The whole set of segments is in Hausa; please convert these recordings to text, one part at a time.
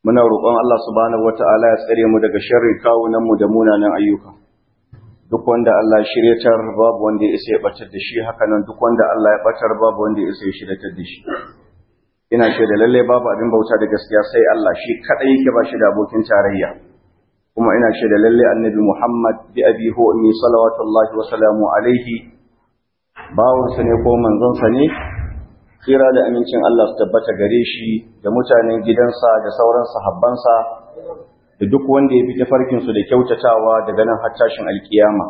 muna roƙon Allah subhanahu wata'ala ya tsare mu daga sharrin kawunan mu da munanan ayyuka duk wanda Allah ya shiryatar babu wanda ya isa ya batar da shi haka nan duk wanda Allah ya batar babu wanda ya isa ya shiryatar da shi ina shaida lalle babu abin bauta da gaskiya sai Allah shi kadai yake ba shi da abokin tarayya kuma ina shaida lalle annabi Muhammad bi abi hu ummi salawatullahi wa salamu alaihi bawon sa ne ko manzon sa ne kira da amincin Allah su tabbata gare shi da mutanen gidansa da sauran sahabbansa da duk wanda ya bi tafarkin su da kyautatawa daga nan har tashin alkiyama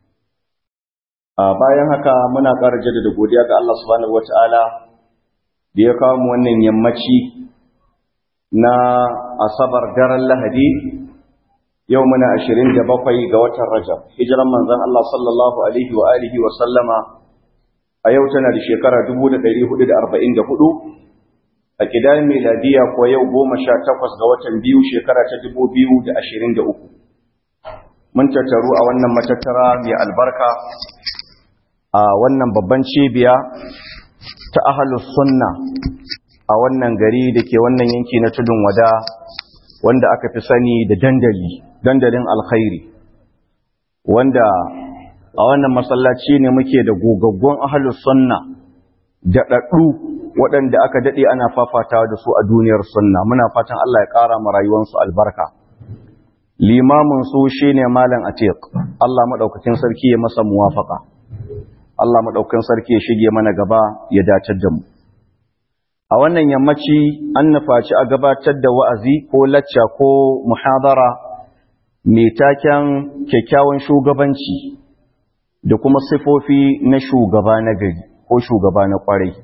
a bayan haka muna ƙara jaddada godiya ga Allah subhanahu wataala da ya kawo mu wannan yammaci na asabar daren lahadi yau muna ashirin da bakwai ga watan rajab hijiran manzon Allah sallallahu alaihi wa alihi wa sallama a yau tana da shekara dubu da ɗari hudu da arba'in da hudu a kidan miladiya ko yau goma sha takwas ga watan biyu shekara ta dubu biyu da ashirin da uku mun tattaru a wannan matattara mai albarka a wannan babban cibiya ta ahalus sunna a wannan gari da ke wannan yanki na tudun wada wanda aka fi sani da dandali dandalin alkhairi wanda a wannan masallaci ne muke da gogaggon ahalus sunna da ɗaɗɗu waɗanda aka daɗe ana fafatawa da su a duniyar sunna muna fatan Allah ya ƙara ma rayuwarsu albarka limamin su shine malam atiq Allah madaukakin sarki ya masa muwafaka Allah maɗaukan sarki ya shige mana gaba ya dace da mu. A wannan yammaci an nufaci a gabatar da wa'azi ko lacca ko muhadara mai taken kyakkyawan shugabanci da kuma sifofi na shugaba na gari ko shugaba na ƙwarai.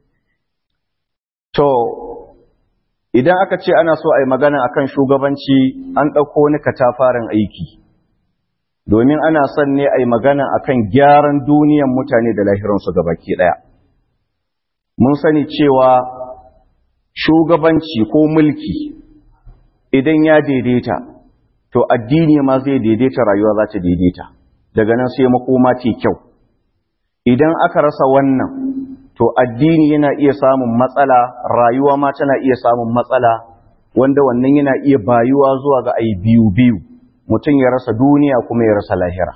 To, idan aka ce ana so a yi magana akan shugabanci an ɗauko wani katafaren aiki. domin ana son ne a yi magana a kan gyaran duniyan mutane da lahiransu baki ɗaya. Mun sani cewa shugabanci ko mulki idan ya daidaita, to addini ma zai daidaita rayuwa za ta daidaita, daga nan sai makoma ce kyau. Idan aka rasa wannan, to addini yana iya samun matsala, rayuwa ma tana iya samun matsala, wanda wannan yana iya bayuwa zuwa ga ai biyu-biyu. mutum ya rasa duniya kuma ya rasa lahira.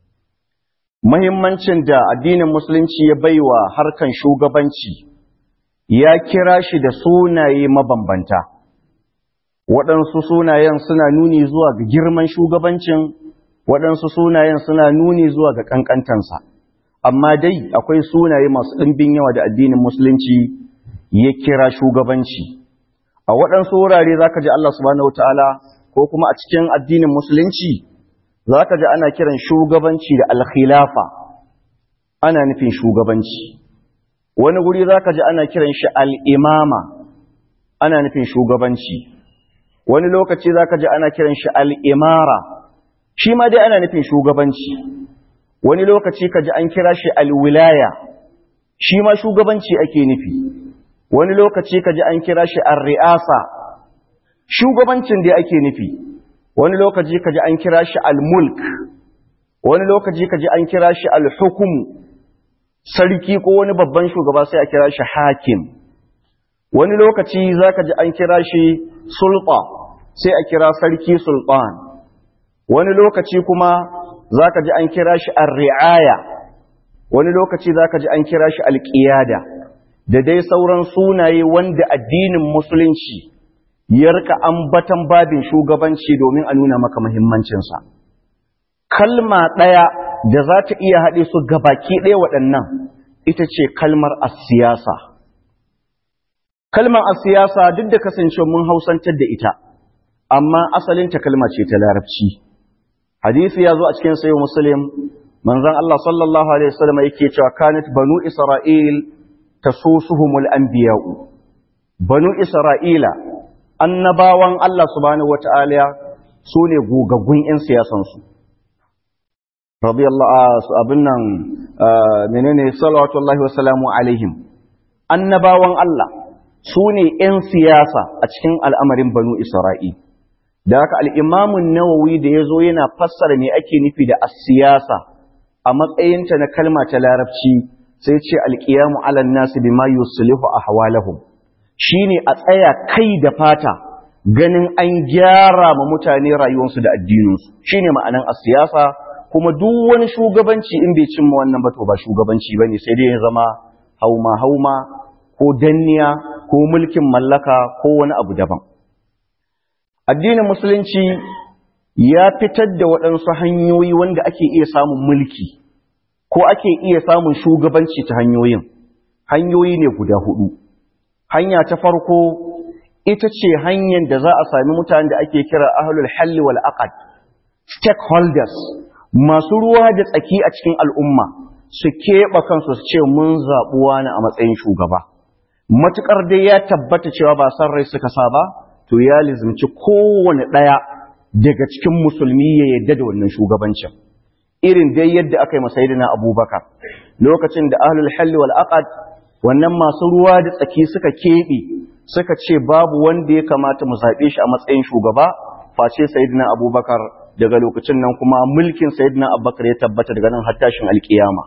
Mahimmancin da addinin Musulunci ya baiwa harkan shugabanci ya kira shi da sunaye mabambanta. Waɗansu sunayen suna nuni zuwa ga girman shugabancin, waɗansu sunayen suna nuni zuwa ga ƙanƙantansa. Amma dai akwai sunaye masu ɗimbin yawa da addinin Musulunci ya kira shugabanci. A waɗansu wurare za ka ji Allah subhanahu wa ta'ala ko kuma a cikin addinin musulunci za ka ji ana kiran shugabanci da alkhilafa ana nufin shugabanci wani guri za ka ji ana kiran shi al'imama ana nufin shugabanci wani lokaci za ka ji ana kiran shi al'imara shi ma dai ana nufin shugabanci wani lokaci ka ji an kira shi alwilaya shi ma shugabanci ake nufi wani lokaci ka ji an kira shi al-ri'asa shugabancin da ake nufi wani lokaci kaji an kira shi al-mulk wani lokaci kaji an kira shi al-hukum sarki ko wani babban shugaba sai a kira shi hakim wani lokaci zaka ji an kira shi sulta sai a kira sarki sultan wani lokaci kuma zaka ji an kira shi ar-ri'aya wani lokaci zaka ji an kira shi al-qiyada da dai sauran sunaye wanda addinin musulunci ya rika ambatan babin shugabanci domin a nuna maka muhimmancinsa. Kalma ɗaya da za ta iya haɗe su gabaki ɗaya waɗannan ita ce kalmar asiyasa. Kalmar asiyasa duk da kasance mun hausantar da ita, amma asalinta kalma ce ta larabci. Hadisi ya zo a cikin sayo Muslim, manzan Allah sallallahu Alaihi wasallam yake cewa kanat banu Isra'il ta susuhumul anbiya'u. Banu Isra'ila annabawan Allah subhanahu wata'ala su ne gogaggun 'yan siyasansu. Radiyallahu abin nan menene salawatullahi wasalamu alaihim. Annabawan Allah su ne 'yan siyasa a cikin al'amarin banu Isra'il. Da haka al'imamun nawawi da ya zo yana fassara me ake nufi da siyasa a matsayinta na kalma ta larabci sai ce alƙiyamu alan nasu bima yuslihu ahwalahum shine a tsaya kai da fata ganin an gyara ma mutane rayuwarsu da addininsu shine ma'anan a siyasa kuma duk wani shugabanci in bai cimma wannan ba to ba shugabanci bane sai dai ya zama hauma hauma ko danniya ko mulkin mallaka ko wani abu daban addinin musulunci ya fitar da waɗansu hanyoyi wanda ake iya samun mulki ko ake iya samun shugabanci ta hanyoyin hanyoyi ne guda hudu hanya ta farko ita ce hanyar da za a sami mutanen da ake kira ahlul halli wal aqd stakeholders masu ruwa da tsaki a cikin al'umma su keɓe kansu su ce mun zaɓi wani a matsayin shugaba matuƙar dai ya tabbata cewa ba san rai suka sa ba to ya lizimci kowane ɗaya daga cikin musulmi ya yadda da wannan shugabancin irin dai yadda aka yi masayidina abubakar lokacin da ahlul halli wal aqd wannan masu ruwa da tsaki suka keɓe suka ce babu wanda ya kamata mu zaɓe shi a matsayin shugaba face sayidina abubakar daga lokacin nan kuma mulkin sayidina abubakar ya tabbata daga nan har tashin alkiyama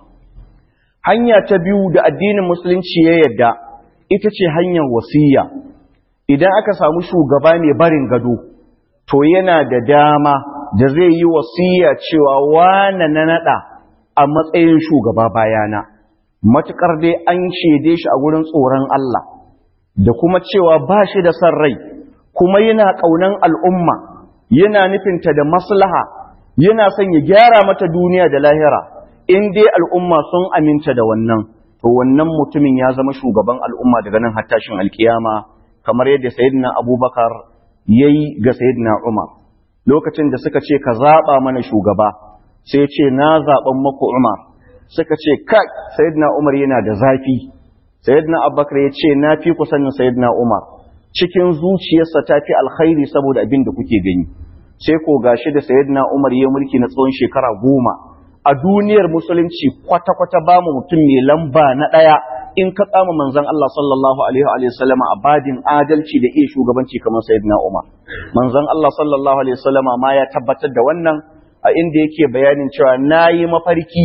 hanya ta biyu da addinin musulunci ya yadda ita ce hanyar wasiya idan aka samu shugaba mai barin gado to yana da dama da zai yi wasiya cewa wane na nada a matsayin shugaba bayana matukar dai an shede shi a gurin tsoron Allah da kuma cewa ba shi da son rai kuma yana ƙaunan al'umma yana nufinta da maslaha yana son ya gyara mata duniya da lahira in dai al'umma sun aminta da wannan to wannan mutumin ya zama shugaban al'umma daga nan hattashin alkiyama kamar yadda sayyidina abubakar ya yi ga sayyidina umar lokacin da suka ce ka zaɓa mana shugaba sai ce na zaɓen maku umar suka ce kai sayyidina umar yana da zafi sayyidina abubakar ya ce na fi kusanin sayyidina umar cikin zuciyarsa ta fi alkhairi saboda abin da kuke gani sai ko gashi da sayyidina umar ya mulki na tsawon shekara goma a duniyar musulunci kwata-kwata ba mu mutum mai lamba na ɗaya in ka tsama manzan Allah sallallahu alaihi wa sallama a badin adalci da iya shugabanci kamar sayyidina Umar manzan Allah sallallahu alaihi wa sallama ma ya tabbatar da wannan a inda yake bayanin cewa nayi mafarki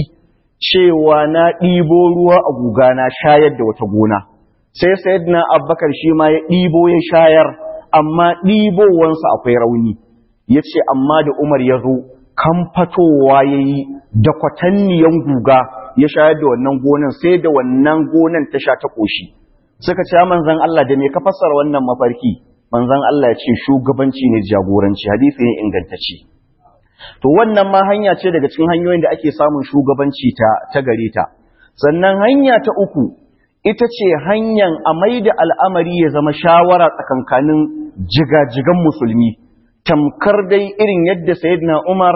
cewa na ɗibo ruwa a guga na shayar da wata gona sai sayyidina Abubakar shi ma ya ɗibo ya shayar amma ɗibowansa akwai rauni yace amma da Umar ya zo kamfatowa ya yi da kwatanniyan guga ya shayar da wannan gonan sai da wannan gonan ta sha ta ƙoshi suka ce manzan Allah da me ka fassara wannan mafarki manzan Allah ya ce shugabanci ne jagoranci hadisi ne ingantacce to wannan ma hanya ce daga cikin hanyoyin da ake samun shugabanci ta ta gare ta sannan hanya ta uku ita ce hanyar a maida al'amari ya zama shawara tsakankanin jigajigan musulmi tamkar dai irin yadda Sayyidina Umar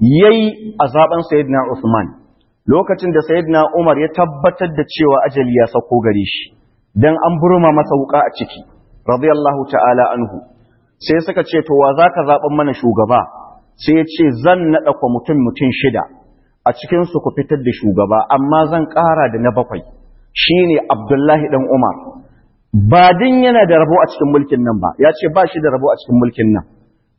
yayi a zaben Sayyidina Usman lokacin da Sayyidina Umar ya tabbatar da cewa ajali ya sako gare shi dan an burma masa wuka a ciki radiyallahu ta'ala anhu sai suka ce to wa zaka zaben mana shugaba sai ya ce zan nada kwa mutum mutum shida a cikin su ku fitar da shugaba amma zan ƙara da na bakwai shine Abdullahi dan Umar ba din yana da rabo a cikin mulkin nan ba ya ce ba shi da rabo a cikin mulkin nan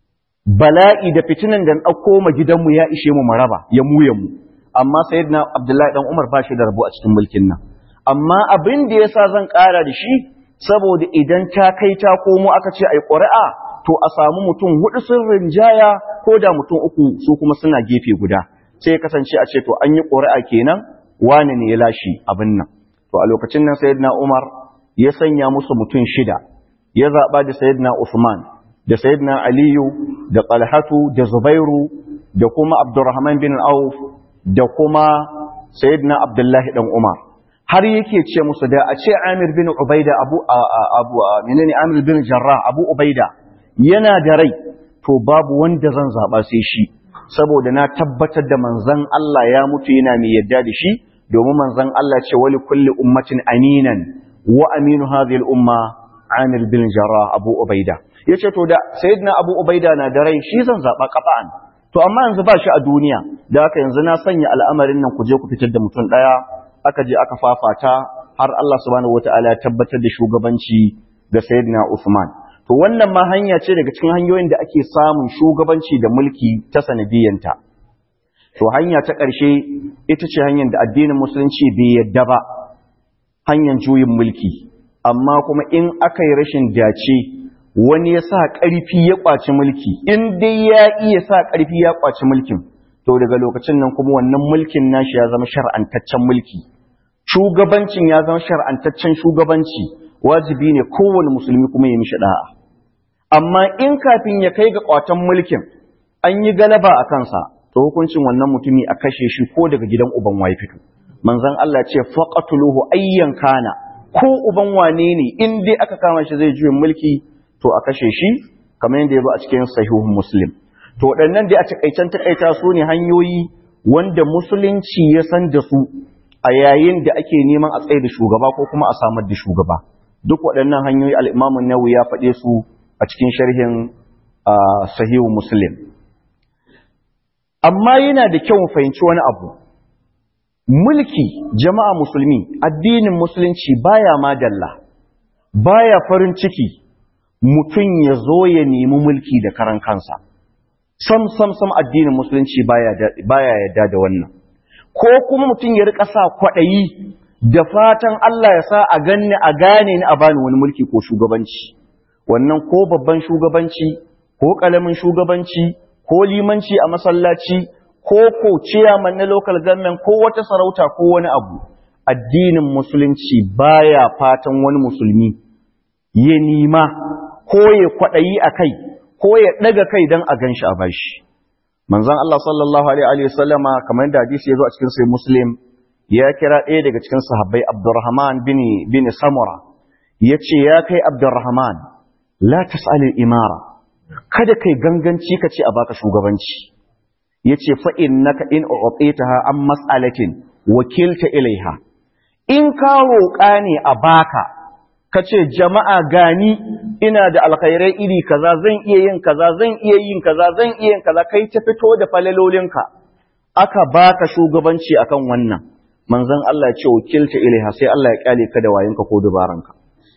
bala'i da fitinan da ɗauko ma gidanmu ya ishe mu maraba ya mu ya mu amma sayyidina abdullahi dan umar ba shi da rabo a cikin mulkin nan amma abin da yasa zan ƙara da shi saboda idan ta kai ta komo aka ce ai ƙuri'a to a samu mutum hudu sun rinjaya ko da mutum uku su kuma suna gefe guda sai kasance a ce to an yi ƙuri'a kenan wani ne ya lashi abin nan to a lokacin nan sayyidina umar ya sanya musu mutum shida ya zaɓa da sayyidina usman da sayyidina aliyu da talhatu da zubairu da kuma abdurrahman bin auf da kuma sayyidina abdullahi dan umar har yake ce musu da a ce amir bin ubaida abu abu menene amir bin jarrah abu ubaida yana da rai to babu wanda zan zaba sai shi saboda na tabbatar da manzon Allah ya mutu yana mai yadda da shi domin manzon Allah ce wali kulli ummatin aminan wa aminu hadhihi al-umma amir bin jarrah abu ubaida ya ce to da sayyidina abu ubaida na da rai shi zan zaɓa ƙafa'an to amma yanzu ba shi a duniya da haka yanzu na sanya al'amarin nan ku je ku fitar da mutum ɗaya aka je aka fafata har Allah subhanahu wata'ala ya tabbatar da shugabanci ga sayyidina Usman to wannan ma hanya ce daga cikin hanyoyin da ake samun shugabanci da mulki ta sanadiyanta to hanya ta ƙarshe ita ce hanyar da addinin musulunci bai yadda ba hanyar juyin mulki amma kuma in aka yi rashin dace wani ya sa ƙarfi ya ƙwaci mulki in dai ya iya sa ƙarfi ya ƙwaci mulkin to daga lokacin nan kuma wannan mulkin nashi ya zama shar'antaccen mulki shugabancin ya zama shar'antaccen shugabanci wajibi ne kowane musulmi kuma ya mishi da'a amma in kafin ya kai ga ƙwatan mulkin an yi galaba a kansa to hukuncin wannan mutumi a kashe shi ko daga gidan uban waye fito manzon Allah ce faqatuluhu ayyan kana ko uban wane ne in dai aka kama shi zai juyin mulki to a kashe shi kamar yadda ya zo a cikin sahihun muslim to waɗannan dai a takaicen takaita su ne hanyoyi wanda musulunci ya san da su a yayin da ake neman a tsaye da shugaba ko kuma a samar da shugaba duk waɗannan hanyoyi al'imamun nawawi ya faɗe su a cikin sharhin sahihu muslim amma yana da kyau fahimci wani abu mulki jama'a musulmi addinin musulunci baya madalla baya farin ciki mutum ya zo ya nemi mulki da karan kansa sam sam sam addinin musulunci baya yadda da wannan ko kuma mutum ya rika sa kwaɗayi da fatan Allah ya sa a ganni a gane ni a bani wani mulki ko shugabanci wannan ko babban shugabanci ko ƙalamin shugabanci ko limanci a masallaci ko ko ciyaman na local government ko wata sarauta ko wani abu addinin musulunci baya fatan wani musulmi ya nima ko ya kwaɗayi a kai ko ya ɗaga kai don a gan shi a bashi manzon Allah sallallahu alaihi wa sallama kamar da hadisi ya zo a cikin sai muslim ya kira ɗaya daga cikin sahabbai abdurrahman bin bin samura ya ce ya kai abdurrahman la tas'al imara kada kai ganganci ka ce a baka shugabanci ya ce fa innaka in u'titaha an mas'alatin wakilta ilaiha in ka roƙa ne a baka ka ce jama'a gani ina da alkhairai iri kaza zan iya yin kaza zan iya yin kaza zan iya yin kaza kai ta fito da falalolinka aka baka shugabanci akan wannan manzon Allah ya ce wakilta ilaiha sai Allah ya kyale ka da wayinka ko dubaranka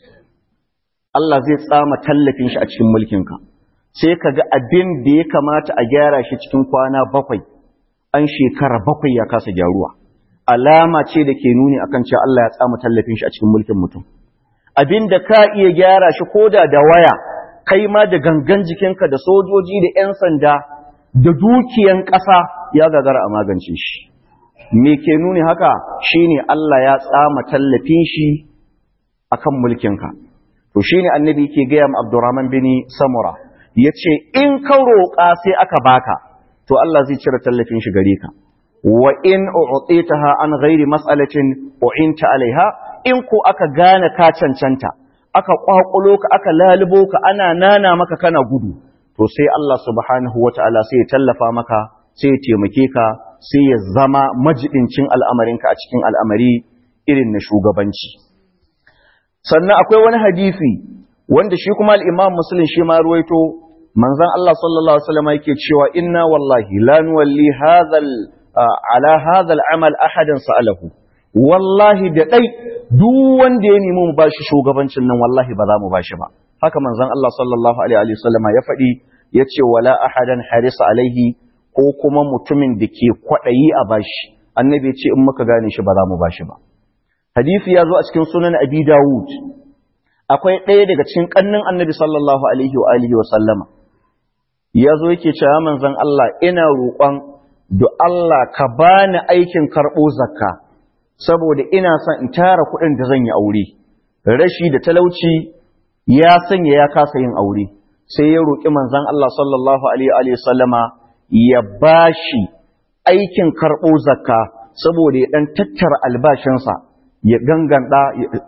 Allah zai tsama tallafin shi a cikin mulkinka sai ka ga abin da ya kamata a gyara shi cikin kwana bakwai an shekara bakwai ya kasa gyaruwa alama ce da ke nuni akan cewa Allah ya tsama tallafin shi a cikin mulkin mutum abin da ka iya gyara shi koda da waya kai ma da gangan jikinka da sojoji da 'yan sanda da dukiyan ƙasa ya gagara a magance shi me ke nuni haka shine Allah ya tsama tallafin shi akan mulkinka to shine annabi yake gaya ma Abdurrahman bin Samura yace in ka roƙa sai aka baka to Allah zai cire tallafin shi gare ka wa in u'titaha an ghairi mas'alatin u'inta alaiha in ko aka gane ka cancanta aka kwakulo ka aka lalubo ka ana nana maka kana gudu to sai Allah subhanahu wataala sai ya tallafa maka sai ya taimake ka sai ya zama majidincin al'amarinka a cikin al'amari irin na shugabanci sannan akwai wani hadisi wanda shi kuma al-Imam Muslim shi ma ruwaito manzon Allah sallallahu alaihi wasallam yake cewa inna wallahi la nuwalli hadha ala hadha al-amal ahadan sa'alahu wallahi da dai duk wanda ya nemi mu bashi shugabancin nan wallahi ba za mu bashi ba haka manzon Allah sallallahu alaihi wasallam ya faɗi yace wala ahadan harisa alaihi ko kuma mutumin da ke kwadayi a bashi annabi ya ce in muka gane shi ba za mu bashi ba hadisi ya zo a cikin sunan abi dawud akwai ɗaya daga cikin ƙannin annabi sallallahu alaihi wa alihi wa sallama ya zo yake cewa manzon Allah ina roƙon da Allah ka bani aikin karɓo zakka saboda ina son in tara kuɗin da zan yi aure rashi da talauci ya sanya ya kasa yin aure sai ya roƙi manzon Allah sallallahu alaihi wa sallama ya bashi aikin karɓo zakka saboda ya ɗan tattara albashinsa ya ganganta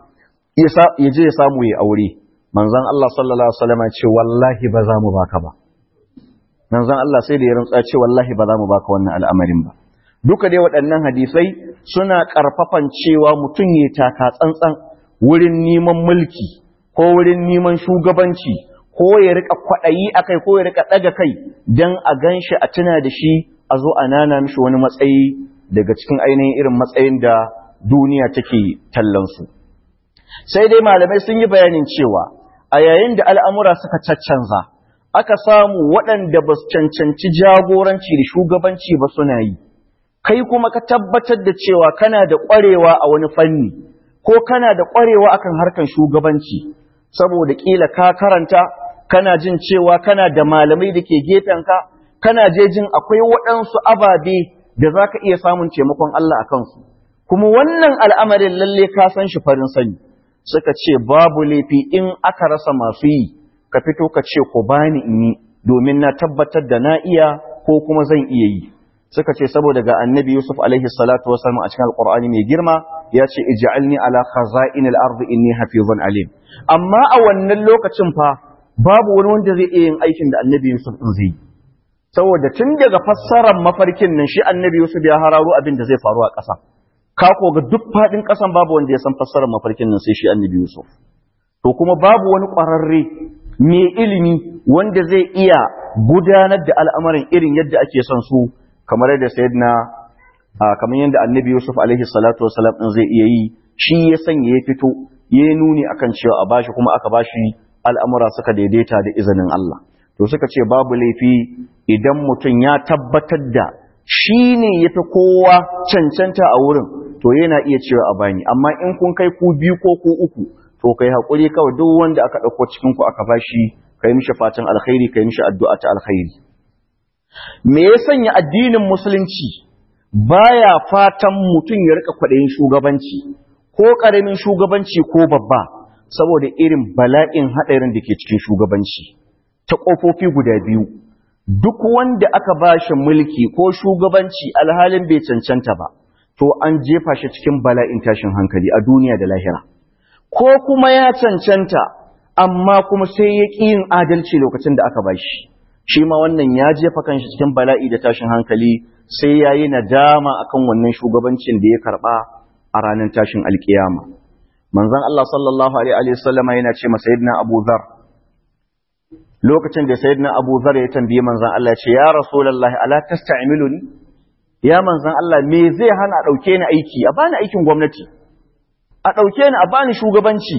ya je ya samu ya aure manzon Allah sallallahu alaihi wasallam ce wallahi ba za mu baka ba manzon Allah sai da ya rantsa ce wallahi ba za mu baka wannan al'amarin ba duka dai waɗannan hadisai suna ƙarfafan cewa mutum ya taka tsantsan wurin neman mulki ko wurin neman shugabanci ko ya rika kwaɗayi akai ko ya rika ɗaga kai dan a ganshi a tuna da shi a zo a nana mishi wani matsayi daga cikin ainihin irin matsayin da duniya take tallansu. Sai dai malamai sun yi bayanin cewa a yayin da al'amura suka caccanza, aka samu waɗanda ba su cancanci jagoranci da shugabanci ba suna yi, kai kuma ka tabbatar da cewa kana da ƙwarewa a wani fanni, ko kana da ƙwarewa akan harkan shugabanci, saboda ƙila ka karanta, kana jin cewa kana da malamai da ke gefenka kana je jin akwai waɗansu ababe da za ka iya samun taimakon Allah a kansu kuma wannan al'amarin lalle ka san shi farin sani suka ce babu laifi in aka rasa masu yi ka fito ka ce ku bani in yi domin na tabbatar da na iya ko kuma zan iya yi suka ce saboda ga annabi Yusuf alaihi salatu wasallam a cikin alqur'ani mai girma ya ce ij'alni ala khaza'in al-ard inni hafizun alim amma a wannan lokacin fa babu wani wanda zai iya yin aikin da annabi Yusuf din zai saboda tun daga fassarar mafarkin nan shi annabi Yusuf ya hararo abin da zai faru a ƙasa ka ko ga duk fadin ƙasan babu wanda ya san fassarar mafarkin nan sai shi annabi Yusuf to kuma babu wani ƙwararre mai ilimi wanda zai iya gudanar da al'amarin irin yadda ake son su kamar yadda sayyidina kamar yadda annabi Yusuf alaihi salatu wasalam din zai iya yi shi ya sanya ya fito ya nuni akan cewa a bashi kuma aka bashi al'amura suka daidaita da izinin Allah to suka ce babu laifi idan mutum ya tabbatar da shi ne ya fi kowa cancanta a wurin to yana iya cewa a bani amma in kun kai ku biyu ko ku uku to kai haƙuri kawai duk wanda aka ɗauko cikinku aka bashi kai mishi fatan alkhairi kai mishi addu'a ta alkhairi me ya sanya addinin musulunci baya fatan mutum ya rika kwaɗayin shugabanci ko ƙaramin shugabanci ko babba saboda irin bala'in haɗarin da ke cikin shugabanci ta ƙofofi guda biyu duk wanda aka ba shi mulki ko shugabanci alhalin bai cancanta ba to an jefa shi cikin bala'in tashin hankali a duniya da lahira ko kuma ya cancanta amma kuma sai ya ƙi yin adalci lokacin da aka ba shi shi ma wannan ya jefa kanshi cikin bala'i da tashin hankali sai ya yi nadama akan wannan shugabancin da ya karɓa a ranar tashin alkiyama manzon Allah sallallahu alaihi wasallama yana ce masa sayyidina Abu Dharr lokacin da sayyidina Abu Dharr ya tambaye manzon Allah ya ce ya rasulullahi ala tasta'miluni ya manzon Allah me zai hana dauke ni aiki a bani aikin gwamnati a dauke ni a bani shugabanci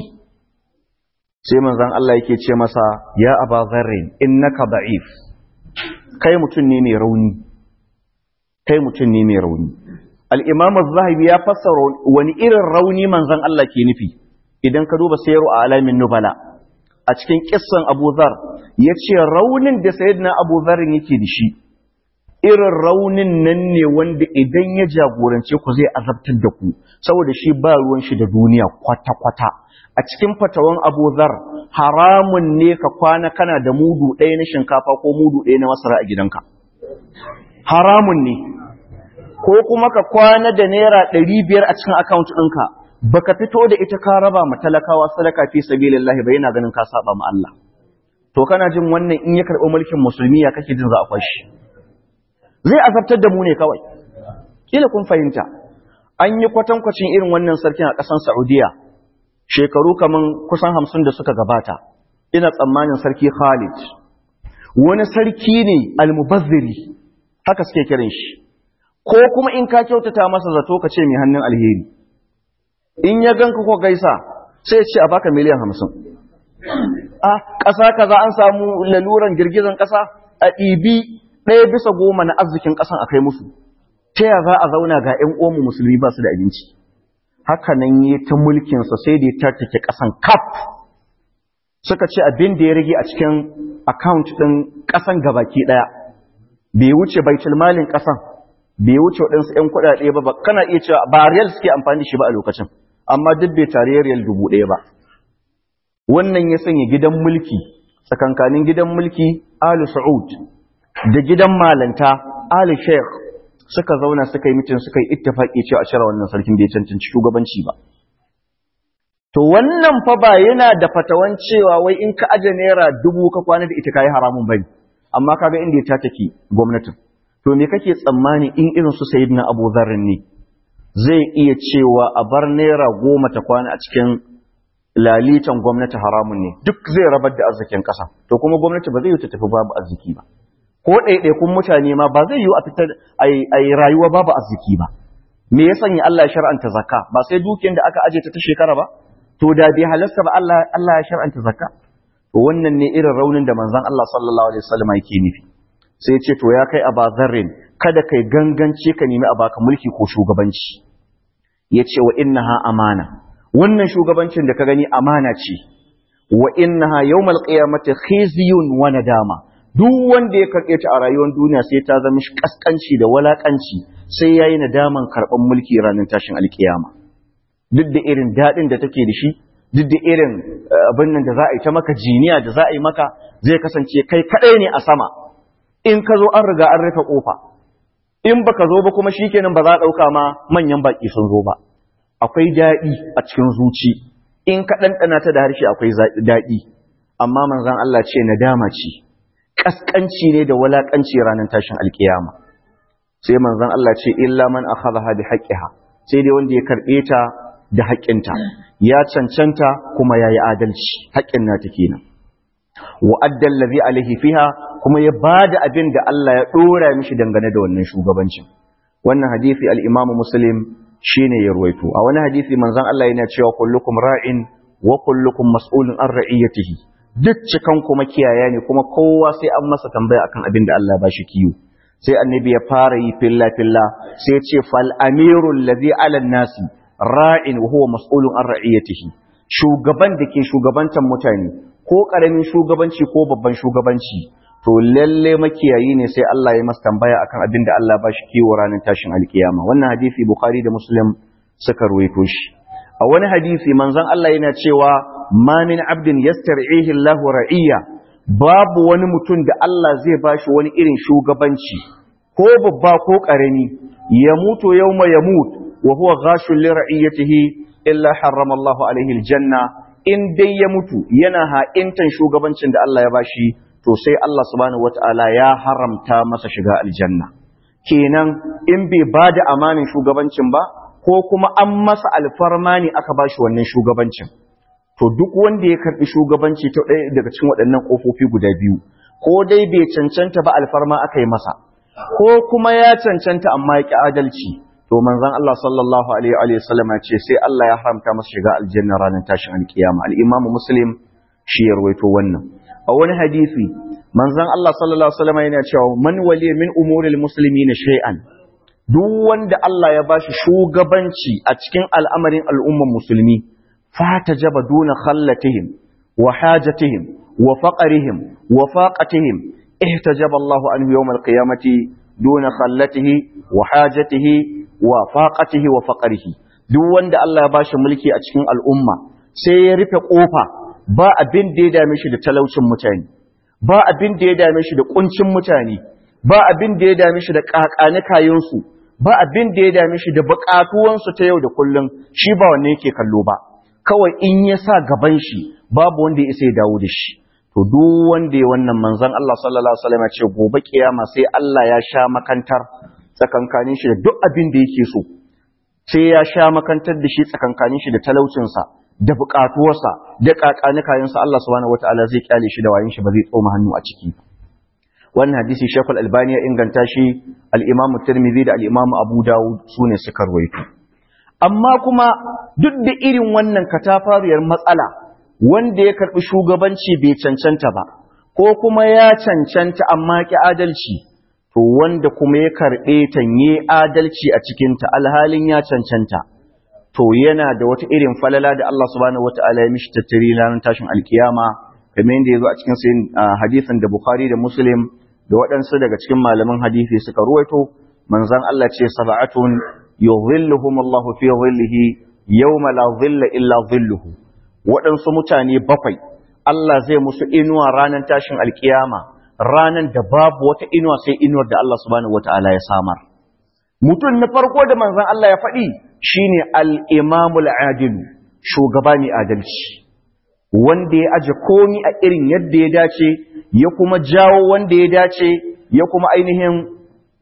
sai manzon Allah yake ce masa ya Abu Dharr innaka da'if kai mutum ne mai rauni kai mutum ne mai rauni al-Imam az-Zahabi ya fassara wani irin rauni manzon Allah ke nufi idan ka duba sayru a alamin nubala a cikin kissan Abu Dhar yace raunin da sayyidina Abu Dhar yake da shi irin raunin nan ne wanda idan ya jagorance ku zai azabtar da ku saboda shi ba ruwan shi da duniya kwata kwata a cikin fatawan Abu Dhar haramun ne ka kwana kana da mudu ɗaya na shinkafa ko mudu ɗaya na masara a gidanka haramun ne ko kuma ka kwana da naira ɗari biyar a cikin akaunt ɗinka baka fito da ita ka raba ma talakawa sadaka fi sabilillahi ba yana ganin ka saba ma Allah to kana jin wannan in ya karɓi mulkin musulmi ya kake jin za a fashi zai azabtar da mu ne kawai kila kun fahimta an yi kwatankwacin irin wannan sarkin a ƙasar Saudiya shekaru kaman kusan hamsin da suka gabata ina tsammanin sarki Khalid wani sarki ne almubazziri haka suke kiran shi ko kuma in ka kyautata masa zato ka ce mai hannun alheri in ya ganka ko gaisa sai ce a baka miliyan hamsin a ƙasa kaza an samu laluran girgizan ƙasa a ɗibi ɗaya bisa goma na arzikin ƙasan a kai musu ta ya za a zauna ga ‘yan omu musulmi ba su da abinci haka nan yi ta mulkinsa sai da ya tattake ƙasan kaf suka ce abin da ya rage a cikin akaunt ɗin ƙasan gabaki ɗaya bai wuce baitul malin ƙasan bai wuce waɗansu ‘yan kuɗaɗe ba kana iya cewa ba riyal suke amfani da shi ba a lokacin amma duk bai tare riyal dubu ɗaya ba wannan ya sanya gidan mulki tsakankanin gidan mulki ali sa'ud da gidan malanta ali sheikh suka zauna suka yi mitin suka yi ittifaki cewa a cire wannan sarkin bai cancanci shugabanci ba to wannan fa ba yana da fatawan cewa wai in ka aje naira dubu ka kwana da ita kayi haramun bane amma kaga inda ya take gwamnatin to me kake tsammani in irin su sayyidina Abu Dharr ne zai iya cewa a bar naira goma ta kwana a cikin lalitan gwamnati haramun ne duk zai rabar da arzikin ƙasa to kuma gwamnati ba zai yi ta tafi babu arziki ba ko ɗaiɗaikun mutane ma ba zai yi a fitar a yi rayuwa babu arziki ba me ya sanya Allah ya shar'anta zakka ba sai dukiyar da aka aje ta ta shekara ba to da bai halasta ba Allah Allah ya shar'anta zakka to wannan ne irin raunin da manzon Allah sallallahu alaihi wasallam yake nufi sai ya ce to ya kai abazarrin kada kai gangance ka nemi a baka mulki ko shugabanci ya ce wa innaha amana wannan shugabancin da ka gani amana ce wa innaha yawmal qiyamati khizyun wa nadama duk wanda ya karɓe ta a rayuwar duniya sai ta zama shi kaskanci da walakanci sai yayi nadaman karɓan mulki ranar tashin alkiyama duk da irin daɗin da take da shi duk da irin abin nan da za a yi ta maka jiniya da za a yi maka zai kasance kai kaɗai ne a sama in ka zo an riga an rufe ƙofa in baka zo ba kuma shikenan ba za a ɗauka ma manyan baƙi sun zo ba akwai daɗi a cikin zuci in ka ɗanɗana ta da harshe akwai daɗi amma manzan Allah ce nadama ce ƙasƙanci ne da walaƙanci ranar tashin alƙiyama sai manzan Allah ce illa man akhadha bi haqqiha sai dai wanda ya karɓe ta da haƙƙinta ya cancanta kuma yayi adalci haƙƙin nata kenan wa adda allazi alaihi fiha kuma ya bada abin da Allah ya dora mishi dangane da wannan shugabancin wannan hadisi al-Imam Muslim shine ya ruwaito a wani hadisi manzon Allah yana cewa kullukum ra'in wa kullukum mas'ulun an ra'iyatihi duk cikan kuma kiyaya ne kuma kowa sai an masa tambaya akan abin da Allah ba shi kiyo sai annabi ya fara yi filla filla sai ya ce fal amiru allazi ala nasi ra'in wa huwa mas'ulun an ra'iyatihi shugaban da ke shugabantan mutane ko karamin shugabanci ko babban shugabanci to lalle makiyayi ne sai Allah ya masa tambaya akan abin da Allah ba shi kiwo ranar tashin alkiyama wannan hadisi bukhari da muslim suka ruwaito shi a wani hadisi manzon Allah yana cewa ma min abdin yastar'ihi Allah ra'iyya babu wani mutum da Allah zai ba shi wani irin shugabanci ko babba ko karami ya mutu yawma yamut wa huwa ghashul li ra'iyatihi illa harrama Allah alaihi aljanna in dai ya mutu yana ha'intan shugabancin da Allah ya bashi to sai Allah subhanahu wata'ala ya haramta masa shiga aljanna kenan in bai ba da amanin shugabancin ba ko kuma an masa alfarma ne aka ba shi wannan shugabancin to duk wanda ya karbi shugabanci ta ɗaya daga cikin waɗannan ƙofofi guda biyu ko dai bai cancanta ba alfarma aka yi masa ko kuma ya cancanta amma ya ƙi adalci to manzon Allah sallallahu alaihi wa sallam ce sai Allah ya haramta masa shiga aljanna ranar tashin alkiyama al-Imam Muslim shi ya rawaito wannan a wani hadisi manzon Allah sallallahu alaihi wasallam yana cewa man wali min umuril muslimina shay'an duk wanda Allah ya bashi shugabanci a cikin al'amarin al'umman musulmi fatajaba duna khallatihim wa hajatihim wa faqrihim wa faqatihim ihtajaba Allah anhu yawm al-qiyamati duna khallatihi wa hajatihi wa faqatihi wa faqrihi duk wanda Allah ya bashi mulki a cikin al'umma sai ya rufe kofa ba abin da ya dame shi da talaucin mutane ba abin da ya dame shi da kuncin mutane ba abin da ya dame shi da kakani kayansu ba abin da ya dame shi da bukatuwansu ta yau da kullum shi ba wanne yake kallo ba kawai in ya sa gaban shi babu wanda ya isa ya dawo da shi to duk wanda ya wannan manzon Allah sallallahu alaihi wasallam ya ce gobe kiyama sai Allah ya sha makantar tsakankanin shi da duk abin da yake so sai ya sha makantar da shi tsakankanin shi da talaucinsa da buƙatuwarsa da ƙaƙani kayansa Allah subhanahu wataala zai kyale shi da wayin shi ba zai tsoma hannu a ciki wannan hadisi Sheikh Al-Albani ya inganta shi al-Imam Tirmidhi da al-Imam Abu Dawud sune suka rawaito amma kuma duk da irin wannan katafariyar matsala wanda ya karbi shugabanci bai cancanta ba ko kuma ya cancanta amma ki adalci to wanda kuma ya karbe ta yi adalci a cikin ta alhalin ya cancanta to yana da wata irin falala da Allah subhanahu wataala ya mishi tattari ranar tashin alkiyama kamar yadda yazo a cikin sayin hadisin da Bukhari da Muslim da waɗansu daga cikin malaman hadisi suka ruwaito manzon Allah ce sab'atun yuhilluhum Allahu fi dhillihi yawma la dhilla illa dhilluhu waɗansu mutane bakwai Allah zai musu inuwa ranar tashin alkiyama ranar da babu wata inuwa sai inuwar da Allah subhanahu wataala ya samar mutum na farko da manzon Allah ya faɗi shine al-imamul adilu shugaba mai adalci wanda ya aje komi a irin yadda ya dace ya kuma jawo wanda ya dace ya kuma ainihin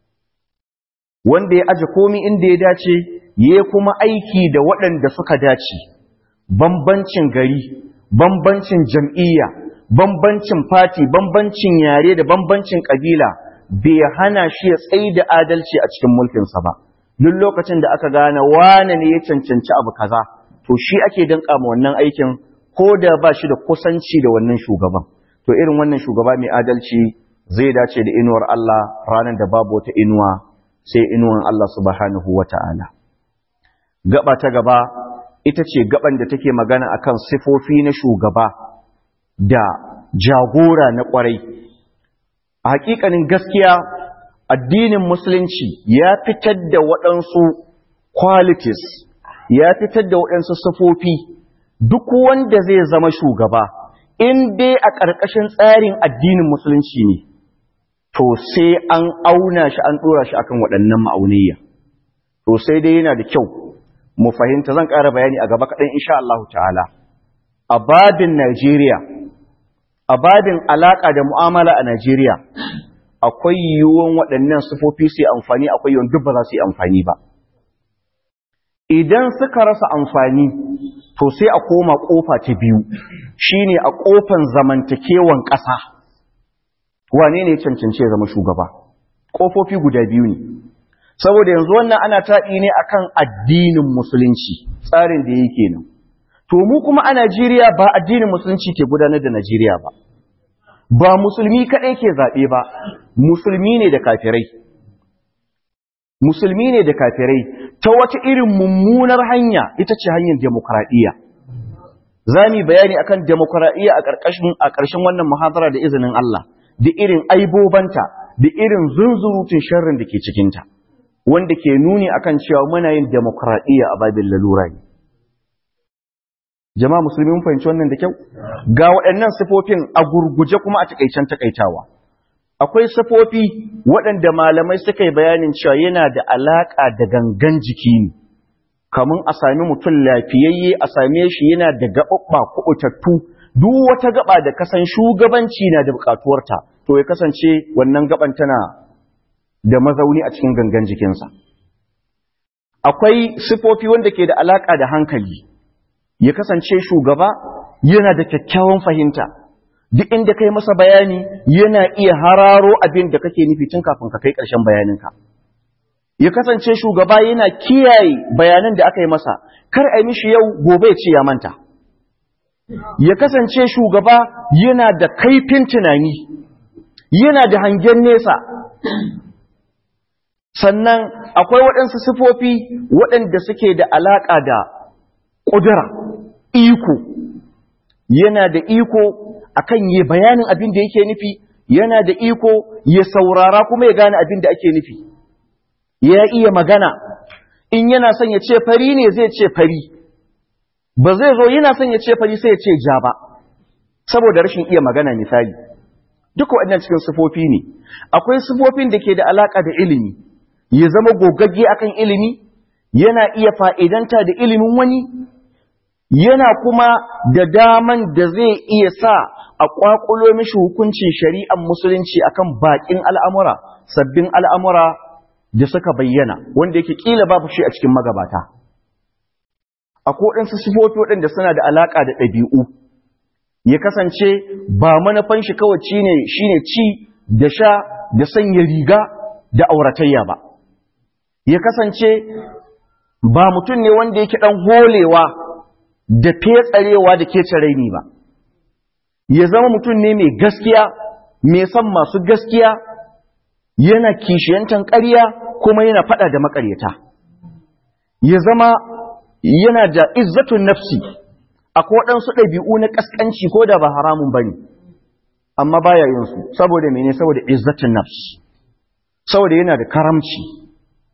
wanda ya aje komi inda ya dace ya kuma aiki da waɗanda suka dace bambancin gari bambancin jam'iyya bambancin fati bambancin yare da bambancin ƙabila bai hana shi ya tsaye da adalci a cikin mulkinsa ba duk lokacin da aka gane wane ne ya cancanci abu kaza to shi ake danka ma wannan aikin ko da ba shi da kusanci da wannan shugaban to irin wannan shugaba mai adalci zai dace da inuwar Allah ranar da babu wata inuwa sai inuwan Allah subhanahu wata'ala gaba ta gaba ita ce gaban da take magana akan sifofi na shugaba da jagora na ƙwarai a hakikanin gaskiya addinin musulunci ya fitar da waɗansu qualities ya fitar da waɗansu sufofi duk wanda zai zama shugaba in dai a ƙarƙashin tsarin addinin musulunci ne to sai an auna shi an ɗora shi akan waɗannan ma'auniyya to sai dai yana da kyau mu fahimta zan ƙara bayani a gaba kaɗan insha Allah ta'ala a babin Najeriya a babin alaƙa da mu'amala a Najeriya akwai yiwuwan waɗannan sufofi su yi amfani akwai yiwuwan duk ba za su yi amfani ba idan suka rasa amfani to sai a koma ƙofa ta biyu shine a ƙofan zamantakewan ƙasa wane ne cancance zama shugaba ƙofofi guda biyu ne saboda yanzu wannan ana taɗi ne akan addinin musulunci tsarin da yake nan to mu kuma a Najeriya ba addinin musulunci ke gudanar da Najeriya ba ba musulmi kaɗai ke zaɓe ba musulmi ne da kafirai musulmi ne da kafirai ta wata irin mummunar hanya ita ce hanyar demokradiyya za mu bayani akan demokradiyya a ƙarshen wannan muhadara da izinin Allah da irin aibobanta da irin zunzurutun sharrin da ke cikinta wanda ke nuni akan cewa muna yin demokradiyya a babin lalura ne jama'a musulmi mun fahimci wannan da kyau ga waɗannan sifofin a gurguje kuma a takaicen takaitawa akwai sifofi waɗanda malamai suka yi bayanin cewa yana da alaƙa da gangan jiki ne kamun a sami mutum lafiyayye a same shi yana da gaɓaɓɓa kuɓutattu duk wata gaɓa da kasan shugabanci na da buƙatuwarta to ya kasance wannan gaɓan tana da mazauni a cikin gangan jikinsa akwai sifofi wanda ke da alaƙa da hankali ya kasance shugaba yana da kyakkyawan fahimta duk inda kai masa bayani yana iya hararo abin da kake nufi tun kafin ka kai ƙarshen bayaninka ya kasance shugaba yana kiyaye bayanan da aka yi masa kar a yi mishi yau gobe ya ce ya manta ya kasance shugaba yana da kaifin tunani yana da hangen nesa sannan akwai waɗansu sifofi waɗanda suke da alaƙa da ƙudura iko yana da iko akan yi bayanin abin da yake nufi yana da iko ya saurara kuma ya gane abin da ake nufi ya iya magana in yana son ya ce fari ne zai ce fari ba zai zo yana son ya ce fari sai ya ce ja ba saboda rashin iya magana misali duka waɗannan cikin sifofi ne akwai sifofin da ke da alaƙa da ilimi ya zama gogagge akan ilimi yana iya fa'idanta da ilimin wani yana kuma da daman da zai iya sa a ƙwaƙulo mishi hukuncin shari'ar musulunci akan baƙin al'amura sabbin al'amura da suka bayyana wanda yake ƙila babu shi a cikin magabata a koɗinsu sifofi waɗanda suna da alaƙa da ɗabi'u ya kasance ba manufan shi kawai shine ci da sha da sanya riga da auratayya ba ya kasance ba mutum ne wanda yake ɗan holewa da fetsarewa da ke raini ba ya zama mutum ne mai gaskiya mai son masu gaskiya yana kishiyantan ƙarya kuma yana faɗa da maƙaryata ya zama yana da izzatun nafsi akwai waɗansu ɗabi'u na ƙasƙanci ko da ba haramun ba ne amma baya yin su saboda mene saboda izzatun nafsi saboda yana da karamci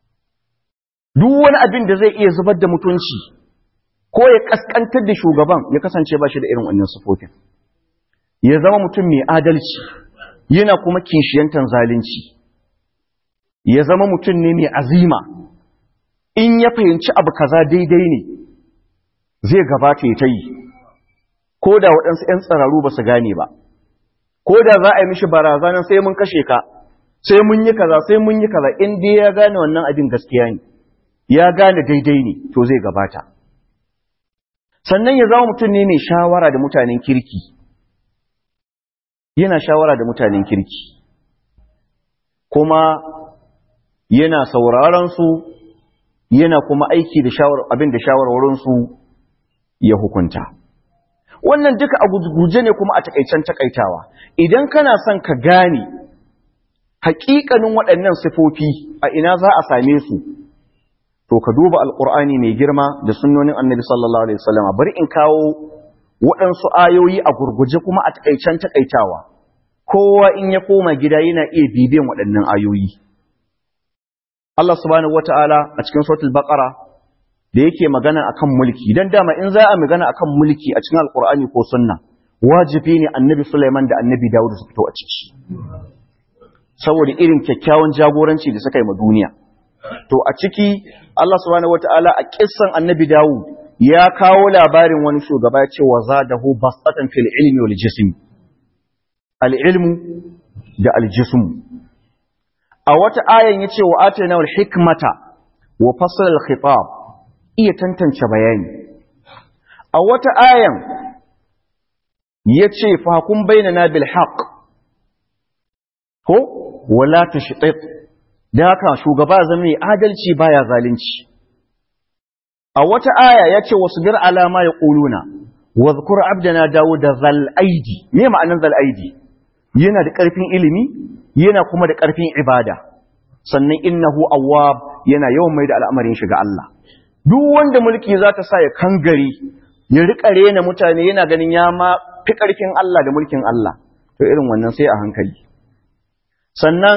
duk wani abin da zai iya zubar da mutunci ko ya kaskantar da shugaban ya kasance ba shi da irin wannan sufofin ya zama mutum mai adalci yana kuma kishiyantar zalunci ya zama mutum ne mai azima in ya fahimci abu kaza daidai ne zai gabata ya ta yi ko da waɗansu 'yan tsararu ba su gane ba ko da za a yi mishi barazanar sai mun kashe ka sai mun yi kaza sai mun yi kaza in dai ya gane wannan abin gaskiya ne ya gane daidai ne to zai gabata sannan ya zama mutum ne mai shawara da mutanen kirki yana shawara da mutanen kirki kuma yana sauraron su yana kuma aiki da abin da shawarwarinsu ya hukunta wannan duka a guje ne kuma a takaicen takaitawa idan kana son ka gane haƙiƙanin waɗannan sifofi a ina za a same su to ka duba alƙur'ani mai girma da sunnonin annabi sallallahu alaihi wasallam bari in kawo waɗansu ayoyi a gurguje kuma a takaicen takaitawa kowa in ya koma gida yana iya bibiyan waɗannan ayoyi Allah subhanahu wata'ala a cikin suratul baqara da yake magana akan mulki dan dama in za a magana akan mulki a cikin alqur'ani ko sunna wajibi ne annabi Sulaiman da annabi Dawud su fito a ciki saboda irin kyakkyawan jagoranci da suka yi ma duniya to a ciki Allah subhanahu wata'ala a kissan annabi Dawud ya kawo labarin wani shugaba ya ce wa zadahu basatan fil ilmi wal jism al ilmu da al jism a wata ayan yace wa atayna al hikmata wa fasl al khitab iya tantance bayani a wata ayan yace fa hukum bainana bil haqq ko wala tashtit da haka shugaba zama mai adalci baya zalunci a wata aya ya ce wasu bir alama ya ƙuluna wa zukur abdana dawo da zal'aidi me ma'anin zal'aidi yana da ƙarfin ilimi yana kuma da ƙarfin ibada sannan innahu awwab yana yawan mai da al'amarin shiga Allah duk wanda mulki za ta sa ya kangare ya riƙa rena mutane yana ganin ya ma fi ƙarfin Allah da mulkin Allah to irin wannan sai a hankali sannan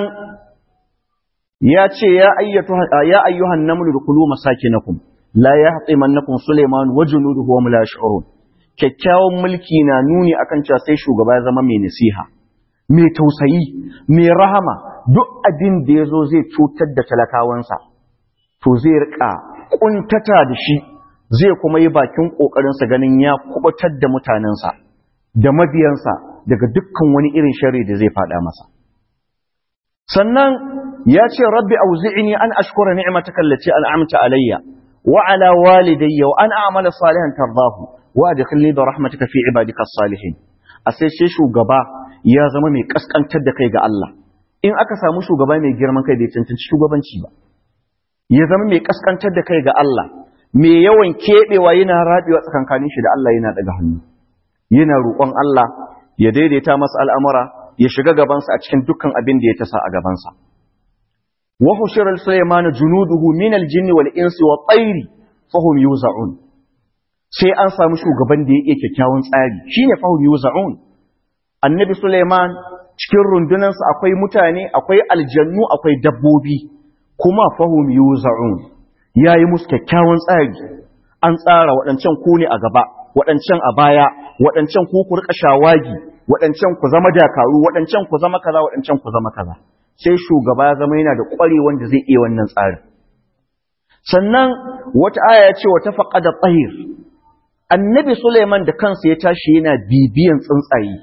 ya ce ya ayyuhan namlu dukulu masakinakum la yahtimannakum Sulaiman wa junuduhu wa la yash'urun kyakkyawan mulki na nuni akan cewa sai shugaba ya zama mai nasiha mai tausayi mai rahama duk abin da yazo zai cutar da talakawansa to zai rika kuntata da shi zai kuma yi bakin kokarin sa ganin ya kubutar da mutanensa da mabiyansa daga dukkan wani irin sharri da zai fada masa sannan ya ce rabbi auzi'ni an ashkura ni'mataka allati an'amta alayya وعلى والدي وأن أعمل صالحا ترضاه وأدخلني برحمتك في عبادك الصالحين أسي شي shugaba ya zama mai kaskantar da kai ga Allah in aka samu shugaba mai girman kai bai cancanci shugabanci ba ya zama mai kaskantar da kai ga Allah mai yawan kebewa yana rabewa tsakankanin shi da Allah yana daga hannu yana roƙon Allah ya daidaita masa al'amura ya shiga gabansa a cikin dukkan abin da ya tasa a gabansa وحشر سليمان جنوده من الجن والإنس والطير فهم يوزعون sai an samu shugaban da ya iya kyakkyawan tsari shine fahim yuza'un annabi Suleiman cikin rundunansa akwai mutane akwai aljannu akwai dabbobi kuma fahim yuza'un yayi musu kyakkyawan tsari an tsara waɗancan ku ne a gaba waɗancan a baya waɗancan ku ku rika shawagi waɗancan ku zama dakaru waɗancan ku zama kaza waɗancan ku zama kaza sai shugaba ya zama yana da ƙware wanda zai iya wannan tsarin sannan wata aya ya ce wata faƙada tsahir annabi suleiman da kansa ya tashi yana bibiyan tsuntsaye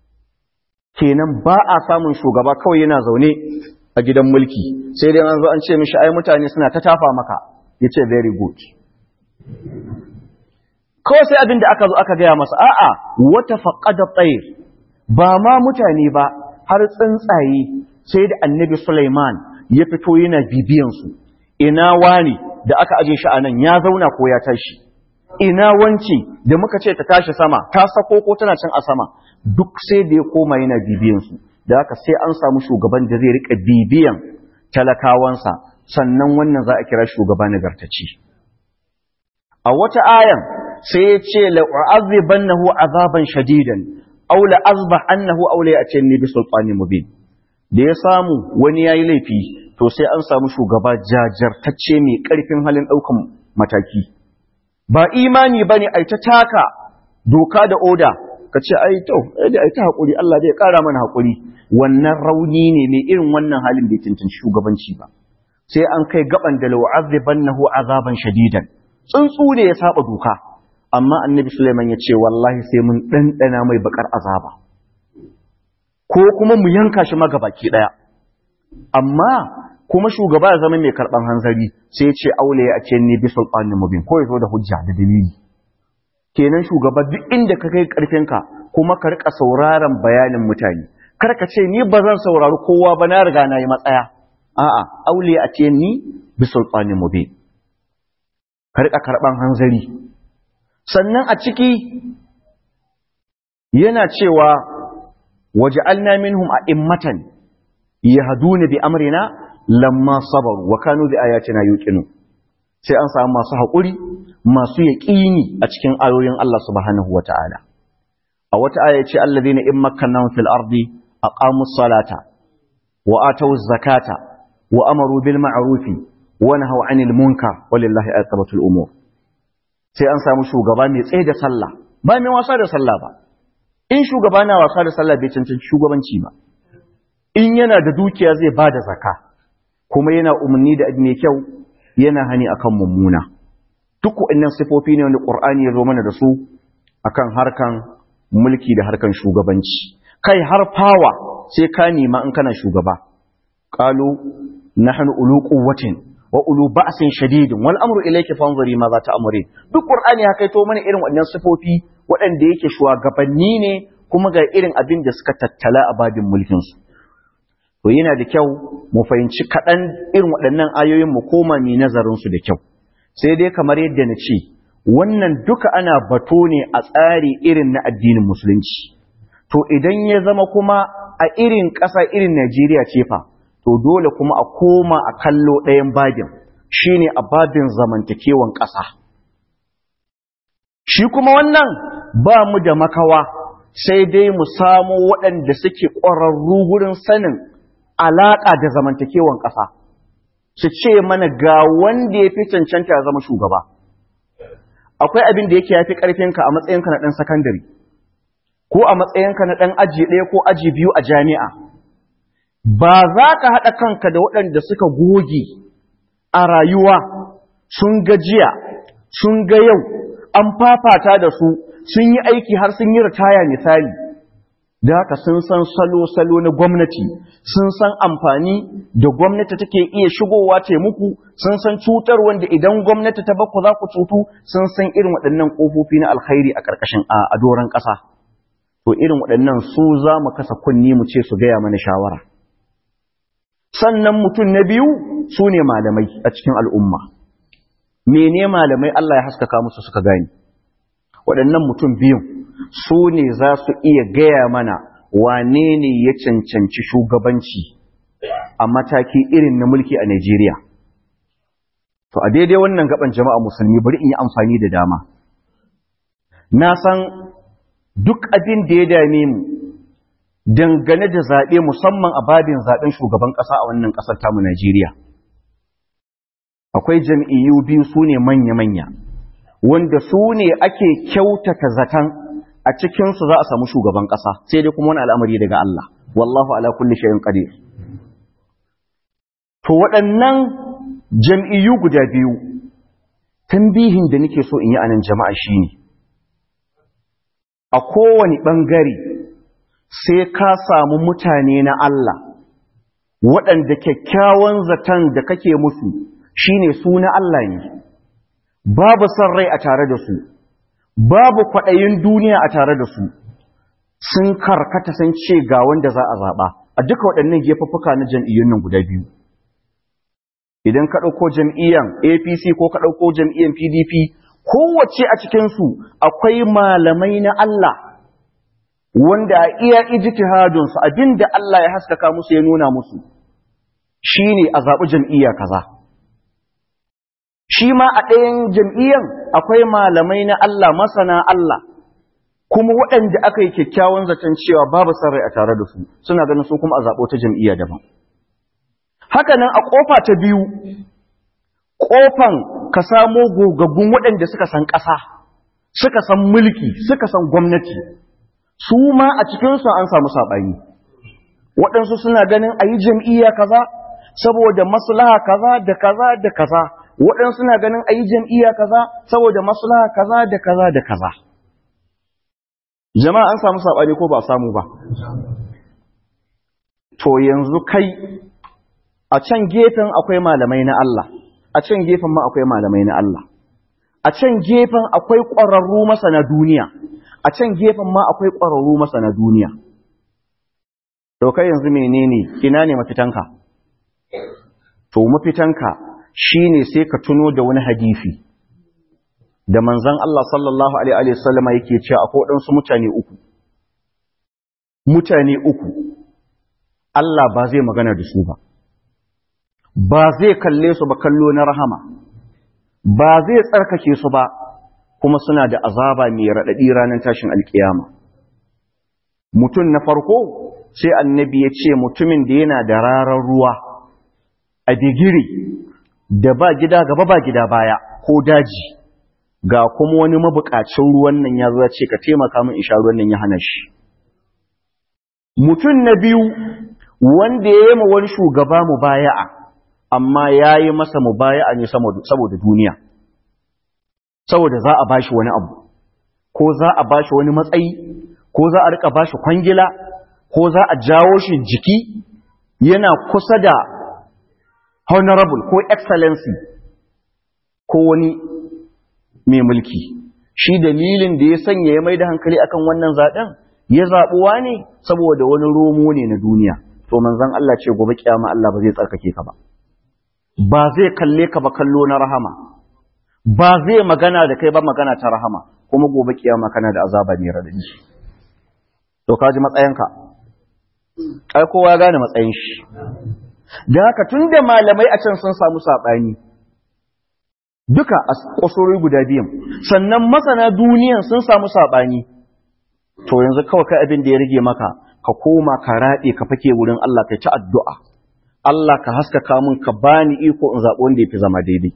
kenan ba a samun shugaba kawai yana zaune a gidan mulki sai dai an zo an ce mishi ai mutane suna ta tafa maka ya ce very good kawai sai abin da aka zo aka gaya masa a'a wata faƙada tsahir ba ma mutane ba har tsuntsaye sai da annabi Sulaiman ya fito yana bibiyansu, ina wani da aka aje shi a nan ya zauna ko ya tashi, ina wance da muka ce ta tashi sama, ta sako ko tana can a sama, duk sai da ya koma yana bibiyansu, da haka sai an samu shugaban da zai riƙa bibiyan talakawansa, sannan wannan za a kira shugaba nagartaci. A wata ayan sai ya ce la'azibannahu azaban shadidan, aw la'azbah annahu aw la ya'tini bi sultanin mubin. da ya samu wani ya yi laifi to sai an samu shugaba jajartacce mai ƙarfin halin ɗaukan mataki ba imani ba ne a ta taka doka da oda ka ce ai to da ai ta haƙuri Allah zai ƙara mana haƙuri wannan rauni ne mai irin wannan halin bai cancanci shugabanci ba sai an kai gaban da la'azibannahu azaban shadidan tsuntsu ne ya saba doka amma annabi Sulaiman ya ce wallahi sai mun ɗanɗana mai bakar azaba ko kuma mu yanka shi magabaki ɗaya. Amma kuma shugaba ya zama mai karɓar hanzari sai ce aule a ce ne bi sulɓanin mubin ko ya zo da hujja da dalili. Kenan shugaba duk inda ka kai ƙarfinka kuma ka riƙa sauraron bayanin mutane. Kar ka ce ni ba zan saurari kowa ba na riga na yi matsaya. A'a, aule a ce ni bi sulɓanin mubin. Ka riƙa karɓar hanzari. Sannan a ciki yana cewa وجعلنا منهم أئمة يهدون بأمرنا لما صبروا وكانوا بآياتنا يوقنون sai an samu masu haƙuri masu yaƙini a cikin ayoyin Allah subhanahu wa ta'ala a wata aya ce alladhina in makkannahum fil ardi aqamus salata wa atawuz zakata wa amaru bil ma'rufi wa nahaw 'anil munkar walillahi aqibatul umur sai an samu shugaba mai tsaye da sallah ba mai wasa da sallah ba in shugaba na wasa da sallah bai cancanci shugabanci ba in yana da dukiya zai ba da zaka kuma yana umarni da mai kyau yana hani akan mummuna duk waɗannan sifofi ne wanda Qur'ani ya zo mana da su akan harkan mulki da harkan shugabanci kai har fawa sai ka nema in kana shugaba qalu nahnu ulu quwwatin wa ulu ba'sin shadidin wal amru ilayki fanzuri ma za ta amure duk Qur'ani ya kaito mana irin waɗannan sifofi waɗanda yake shugabanni ne kuma ga irin abin da suka tattala a babin mulkin su to yana da kyau mu fahimci kaɗan irin waɗannan ayoyin mu koma mi nazarin su da kyau sai dai kamar yadda na ce wannan duka ana bato ne a tsari irin na addinin musulunci to idan ya zama kuma a irin ƙasa irin Najeriya ce fa to dole kuma a koma a kallo ɗayan babin shine a babin zamantakewan ƙasa shi kuma wannan ba mu da makawa sai dai mu samo waɗanda suke ƙwararru wurin sanin alaƙa da zamantakewan ƙasa su ce mana ga wanda ya fi cancanta ya zama shugaba akwai abin da yake ya fi ƙarfinka a matsayinka na ɗan sakandare ko a matsayinka na ɗan aji ɗaya ko aji biyu a jami'a ba za ka haɗa kanka da waɗanda suka goge a rayuwa sun ga jiya sun ga yau an fafata da su sun yi aiki har sun yi ritaya misali da haka sun san salo-salo na gwamnati sun san amfani da gwamnati take iya shigowa ce muku sun san cutar wanda idan gwamnati ta baku za ku cutu sun san irin waɗannan ƙofofi na alkhairi a ƙarƙashin a doron ƙasa to irin waɗannan su za mu kasa kunni mu ce su gaya mana shawara sannan mutum na biyu su ne malamai a cikin al'umma mene malamai Allah ya haskaka musu suka gani waɗannan mutum biyun su ne za su iya gaya mana wane ne ya cancanci shugabanci a mataki irin na mulki a Najeriya. To, a daidai wannan gaban jama'a musulmi bari in yi amfani da dama. Na san duk abin da ya dame mu dangane da zaɓe musamman a babin zaɓen shugaban ƙasa a wannan ƙasar tamu Najeriya. Akwai jam'iyyu biyu su ne manya-manya, wanda su ne ake kyautata zaton a cikinsu za a samu shugaban ƙasa sai dai kuma wani al'amari daga Allah wallahu ala kulli shayin qadir to waɗannan jam'iyyu guda biyu tambihin da nake so in yi anan jama'a shine a kowane ɓangare sai ka samu mutane na Allah waɗanda kyakkyawan zaton da kake musu shine su na Allah ne babu son rai a tare da su babu kwaɗayin duniya a tare da su sun karkata sun ce ga wanda za a zaɓa a duka waɗannan gefaffuka na jam'iyyun nan guda biyu idan ka ɗauko jam'iyyan apc ko ka ɗauko jam'iyyan pdp kowace a cikinsu akwai malamai na Allah wanda a iya ijtihadunsu abinda Allah ya haskaka musu ya nuna musu shine a zaɓi jam'iyya kaza shi ma a ɗayan jam'iyyan akwai malamai na Allah masana Allah kuma waɗanda aka yi kyakkyawan zaton cewa babu sarrai a tare da su suna ganin su kuma a zaɓo ta jam'iyya daban haka nan a ƙofa ta biyu ƙofan ka samo gogaggun waɗanda suka san ƙasa suka san mulki suka san gwamnati su ma a cikinsu an samu saɓani waɗansu suna ganin a yi jam'iyya kaza saboda maslaha kaza da kaza da kaza waɗansu na ganin a yi jam'iyya kaza saboda maslaha kaza da kaza da kaza. Jama'a an samu saɓani ko ba samu ba. To yanzu kai a can gefen akwai malamai na Allah, a can gefen ma akwai malamai na Allah, a can gefen akwai ƙwararru masana duniya, a can gefen ma akwai ƙwararru masana duniya. To kai yanzu menene ina ne mafitanka? To mafitanka shi ne sai ka tuno da wani hadisi da manzan Allah sallallahu Alaihi wasallama yake cewa akwai waɗansu mutane uku. Mutane uku, Allah ba zai magana da su ba, ba zai kalle su ba kallo na rahama, ba zai tsarkake su ba, kuma suna da azaba mai raɗaɗi ranar tashin alƙiyama. mutum na farko sai annabi ya ce mutumin da yana da rarar ruwa a digiri da ba gida gaba ba gida baya ko daji ga kuma wani mabukacin ruwan nan ya zo ya ce ka taimaka min isha ruwan nan ya hana shi mutum na biyu wanda ya yi ma wani shugaba mubaya'a amma ya yi masa mubaya'a ne saboda duniya saboda za a bashi wani abu ko za a bashi wani matsayi ko za a rika bashi kwangila ko za a jawo shi jiki yana kusa da honorable ko excellency ko wani mai mulki shi dalilin da ya sanya ya mai da hankali akan wannan zaɓen ya zaɓuwa ne saboda wani romo ne na duniya to manzon Allah ce gobe kiyama Allah ba zai tsarkake ka ba ba zai kalle ka ba kallo na rahama ba zai magana da kai ba magana ta rahama kuma gobe kiyama kana da azaba ne radadi to ka ji matsayinka kai kowa ya gane matsayin shi da haka tunda malamai a can sun samu sabani duka a kusurori guda biyan sannan masana duniyan sun samu sabani to yanzu kawai kai abin da ya rage maka ka koma ka raɗe ka fake wurin Allah kai ci addu'a Allah ka haskaka mun ka bani iko in zaɓi wanda ya fi zama daidai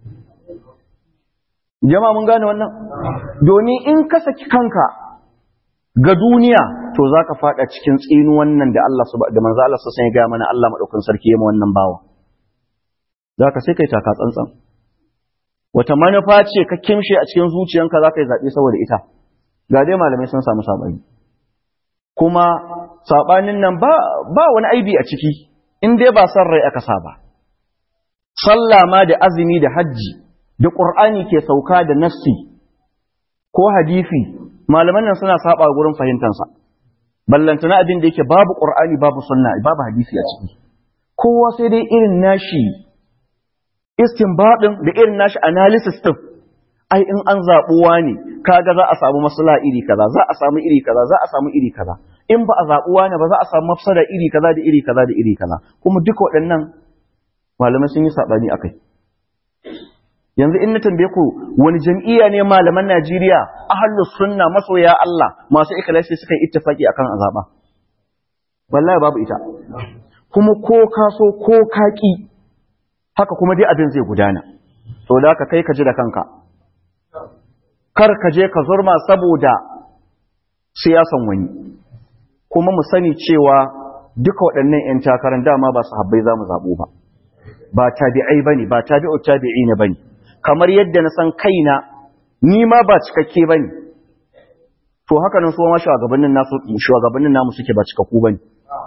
jama'a mun gane wannan domin in ka saki kanka ga duniya to za ka faɗa cikin tsinu wannan da Allah da manzo Allah sassan ya gaya mana Allah maɗaukan sarki ya wannan bawa za ka sai kai taka tsantsan wata manufa ce ka kimshe a cikin zuciyanka za ka yi zaɓe saboda ita ga dai malamai sun samu saɓani kuma saɓanin nan ba, ba wani aibi a ciki in dai ba san rai aka sa ba sallah ma da azumi da hajji da ƙur'ani ke sauka da nassi ko hadisi malaman nan suna saba gurin fahimtansa ballantana abin da yake babu ƙur'ani babu sunna babu hadisi a ciki kowa sai dai irin nashi istinbadin da irin nashi analysis din ai in an zaɓuwa ne kaga za a samu masala iri kaza za a samu iri kaza za a samu iri kaza in ba a zaɓuwa ne ba za a samu mafsada iri kaza da iri kaza da iri kaza kuma duka waɗannan malamai sun yi saɓani akai yanzu in na tambaye ku wani jam'iyya ne malaman Najeriya ahlus sunna masoya Allah masu ikhlasi suka yi ittifaki akan azaba wallahi babu ita kuma ko ka so ko ka ki haka kuma dai abin zai gudana to da ka kai ka ji da kanka kar ka je ka zurma saboda siyasan wani kuma mu sani cewa duka waɗannan 'yan takarar dama ba su habbai za mu zaɓo ba ba tabi'ai ba ne ba tabi'u tabi'i ne ba ne kamar yadda na san kaina ni ma ba cikakke ba ne to haka nan suwa ma shugabannin namu suke ba cikakku ba ne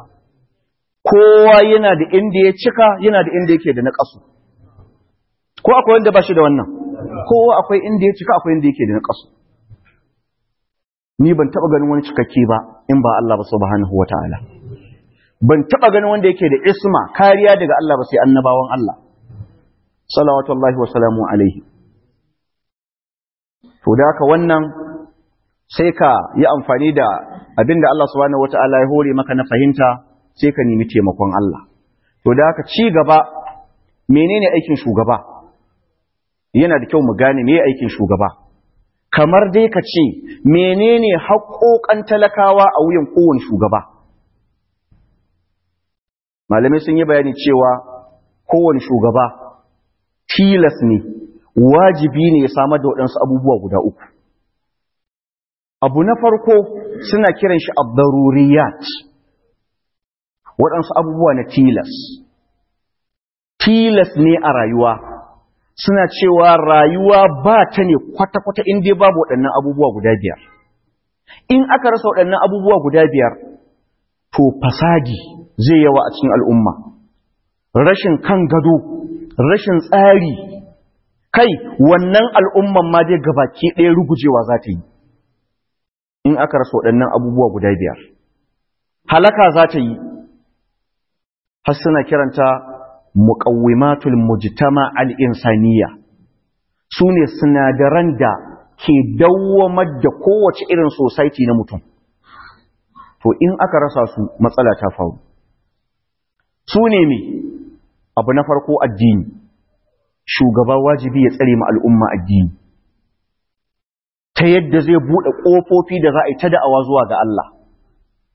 kowa yana da inda ya cika yana da inda yake da na ƙasu ko akwai wanda ba shi da wannan kowa akwai inda ya cika akwai inda yake da na ƙasu ni ban taɓa ganin wani cikakke ba in ba Allah ba subhanahu wa ta'ala ban taɓa ganin wanda yake da isma kariya daga Allah ba sai annabawan Allah salawatullahi wa salamu alaihi to da haka wannan sai ka yi amfani da abinda Allah subhanahu wa ta'ala ya hore maka na fahimta sai ka nemi taimakon Allah to da haka ci gaba menene aikin shugaba yana da kyau mu gane me aikin shugaba kamar dai ka ce menene haƙoƙan talakawa a wuyan kowane shugaba malamai sun yi bayani cewa kowane shugaba tilas ne wajibi ne ya samar da waɗansu abubuwa guda uku abu na farko suna kiran shi abdaruriyat waɗansu abubuwa na tilas tilas ne a rayuwa suna cewa rayuwa ba ta ne kwata-kwata in dai babu waɗannan abubuwa guda biyar. In aka rasa waɗannan abubuwa guda biyar, to fasadi zai yawa a cikin al'umma, rashin kan gado, rashin tsari, kai wannan al'umman ma dai gabaki ɗaya rugujewa za ta yi. In aka rasa waɗannan abubuwa guda biyar. Halaka za ta yi, har suna kiranta muƙawwimatul mujtama al'insaniya su ne sinadaran da ke dawwamar da kowace irin society na mutum to in aka rasa su matsala ta faru su ne me abu na farko addini shugaba wajibi ya tsare ma al'umma addini ta yadda zai buɗe ƙofofi da za a yi ta da'awa zuwa ga Allah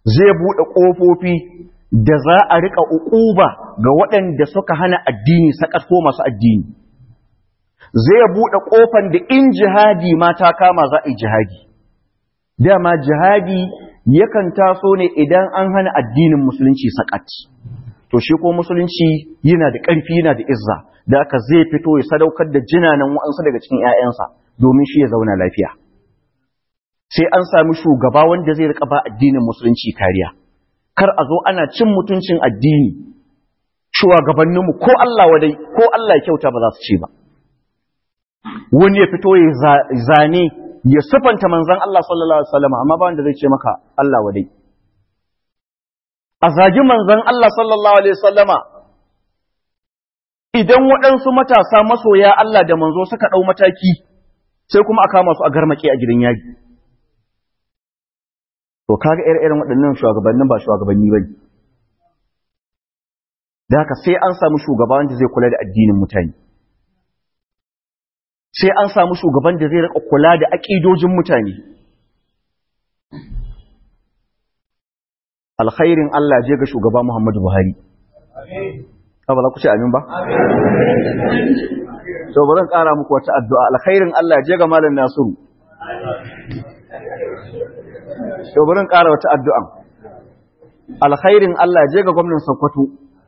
zai buɗe ƙofofi da za a riƙa uquba ga waɗanda suka hana addini sakat ko masu addini zai buɗe ƙofan da in jihadi ma ta kama za a yi jihadi dama jihadi yakan taso ne idan an hana addinin musulunci sakat to shi ko musulunci yana da ƙarfi yana da izza da aka zai fito ya sadaukar da jinanan wa'ansu daga cikin 'ya'yansa domin shi ya zauna lafiya sai an sami shugaba wanda zai rika ba addinin musulunci kariya kar a zo ana cin mutuncin addini shugabanninmu ko Allah wadai ko Allah ya kyauta ba za su ce ba wani ya fito ya zane ya sufanta manzan Allah sallallahu alaihi wasallam amma ba wanda zai ce maka Allah wadai a zagi manzan Allah sallallahu alaihi wasallama idan waɗansu matasa masoya Allah da manzo suka ɗau mataki sai kuma a kama su a garmake a gidan yaji to kaga irin waɗannan shugabannin ba shugabanni bane da haka sai an samu shugaba wanda zai kula da addinin mutane sai an samu shugaban da zai rika kula da aƙidojin mutane alkhairin Allah je ga shugaba Muhammadu Buhari ba za ku ce amin ba to bari in ƙara muku wata addu'a alkhairin Allah je ga malam Nasiru to bari in ƙara wata addu'a alkhairin Allah je ga gwamnatin Sokoto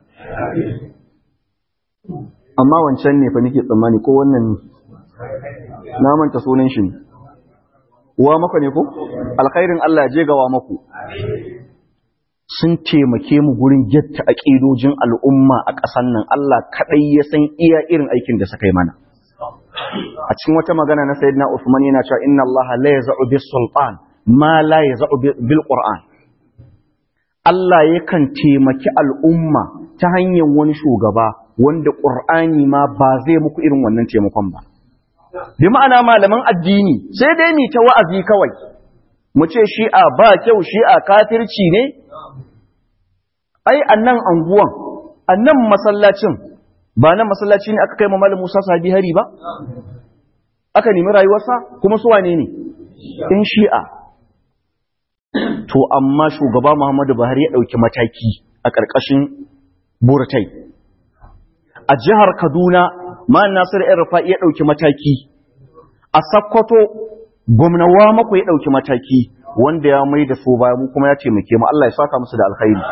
amma wancan ne fa nake tsammani ko wannan na manta sunan shi wa maka ne ko alkhairin Allah je ga wa maku sun taimake mu gurin getta aqidojin al'umma a ƙasar nan Allah kadai ya san iya irin aikin da suka yi mana a cikin wata magana na sayyidina Usman yana cewa inna Allah la yaz'u bis sultan ma la yaz'u bil qur'an Allah yakan taimaki al'umma ta hanyar wani shugaba wanda qur'ani ma ba zai muku irin wannan taimakon ba bi ma'ana malaman addini sai dai ni ta wa'azi kawai mu ce shi'a ba kyau shi'a kafirci ne ai annan anguwan annan masallacin ba nan masallaci ne aka kai malam Musa sahabi hari ba aka nemi rayuwarsa kuma su wane ne in shi'a to amma shugaba Muhammadu Buhari ya dauki mataki a ƙarƙashin burtai a jihar Kaduna ma Nasir Irfa ya dauki mataki a Sokoto gwamnawa mako ya dauki mataki wanda ya mai da su baya mu kuma ya taimake mu Allah ya saka musu da alkhairi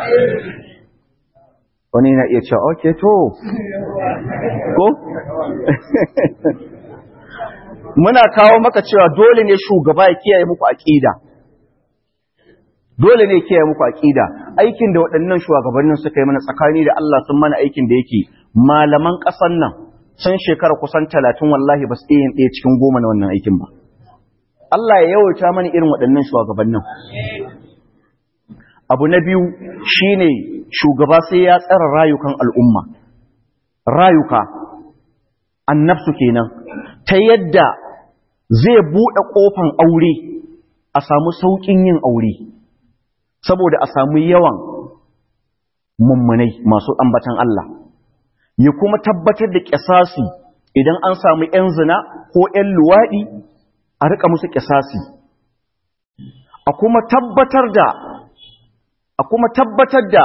wani na iya cewa okay to ko muna kawo maka cewa dole ne shugaba ya kiyaye muku aqida dole ne kiyaye muku aqida aikin da waɗannan shugabannin suka yi mana tsakani da Allah sun mana aikin da yake malaman ƙasar nan sun shekara kusan talatin wallahi ba su iya yin ɗaya cikin goma na wannan aikin ba Allah ya yawaita mana irin waɗannan shugabannin abu na biyu shine shugaba sai ya tsara rayukan al'umma rayuka annabsu kenan ta yadda zai buɗe ƙofan aure a samu sauƙin yin aure saboda a samu yawan mummunai masu ambatan Allah ya kuma tabbatar da ƙisasi idan an samu ‘yan zina ko ‘yan luwaɗi a riƙa musu ƙisasi a kuma tabbatar da a kuma tabbatar da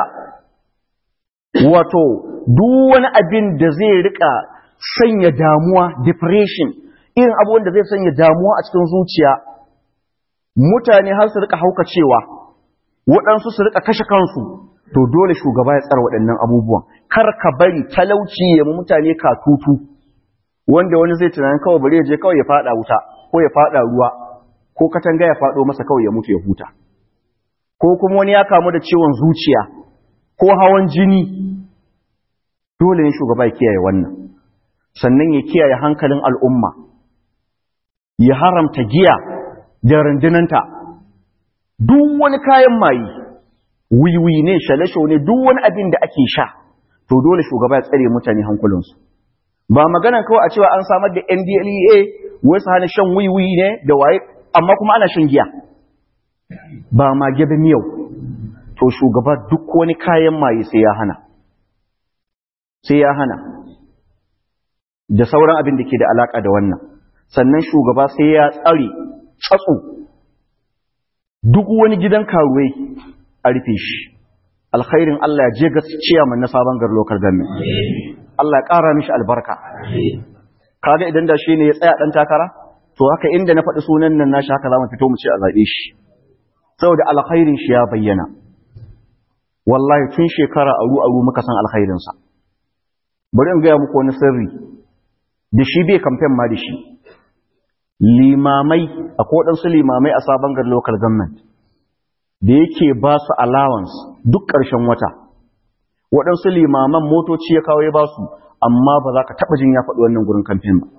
wato duk wani abin da zai riƙa sanya damuwa depression irin abubuwan da zai sanya damuwa a cikin zuciya mutane har su riƙa haukacewa waɗansu su riƙa kashe kansu to dole shugaba ya tsara waɗannan abubuwan kar ka bari talauci ya mu mutane katutu wanda wani zai tunanin kawai bari ya je kawai ya fada wuta ko ya fada ruwa ko katanga ya fado masa kawai ya mutu ya huta ko kuma wani ya kamu da ciwon zuciya ko hawan jini dole ne shugaba ya kiyaye wannan sannan ya kiyaye hankalin al'umma ya haramta giya da rundunanta duk wani kayan mayi wiwi ne shalasho ne duk wani abin da ake sha to dole shugaba ya tsare mutane hankulinsu ba magana kawai a cewa an samar da NDLEA wasu hana shan wiwi ne da waye amma kuma ana shan giya ba ma gebe miyau to shugaba duk wani kayan maye sai ya hana sai ya hana da sauran abin da ke da alaka da wannan sannan shugaba sai ya tsare tsatso duk wani gidan karuwai a rufe shi alkhairin Allah ya je ga ciyaman na sabon gar lokar gamin Allah ya ƙara mishi albarka kaga idan da shi ne ya tsaya ɗan takara to haka inda na faɗi sunan nan nashi haka za mu fito mu ce a zaɓe shi saboda alkhairin shi ya bayyana wallahi tun shekara aru aru muka san alkhairinsa bari in gaya muku wani sirri da shi bai kamfen ma da shi limamai akwai waɗansu limamai a sabon gar local government da yake ba su allowance duk ƙarshen wata waɗansu limaman motoci ya kawo ya ba su amma ba za ka taɓa jin ya faɗi wannan gurin kamfen ba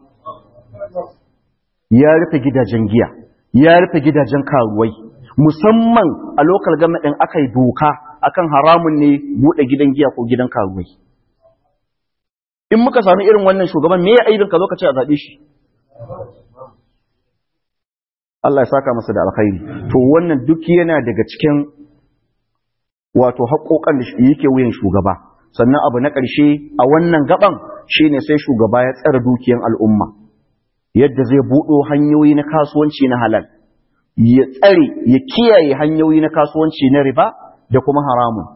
ya rufe gidajen giya ya rufe gidajen karuwai musamman a local government ɗin aka yi doka akan haramun ne buɗe gidan giya ko gidan karuwai in muka sami irin wannan shugaban me ya aibin ka zo ka ce a zaɓe shi Allah ya saka masa da alkhairi to wannan duk yana daga cikin wato haƙoƙan da yake wuyan shugaba sannan abu na ƙarshe a wannan gaban shine sai shugaba ya tsara dukiyan al'umma yadda zai buɗo hanyoyi na kasuwanci na halal ya tsare ya kiyaye hanyoyi na kasuwanci na riba da kuma haramun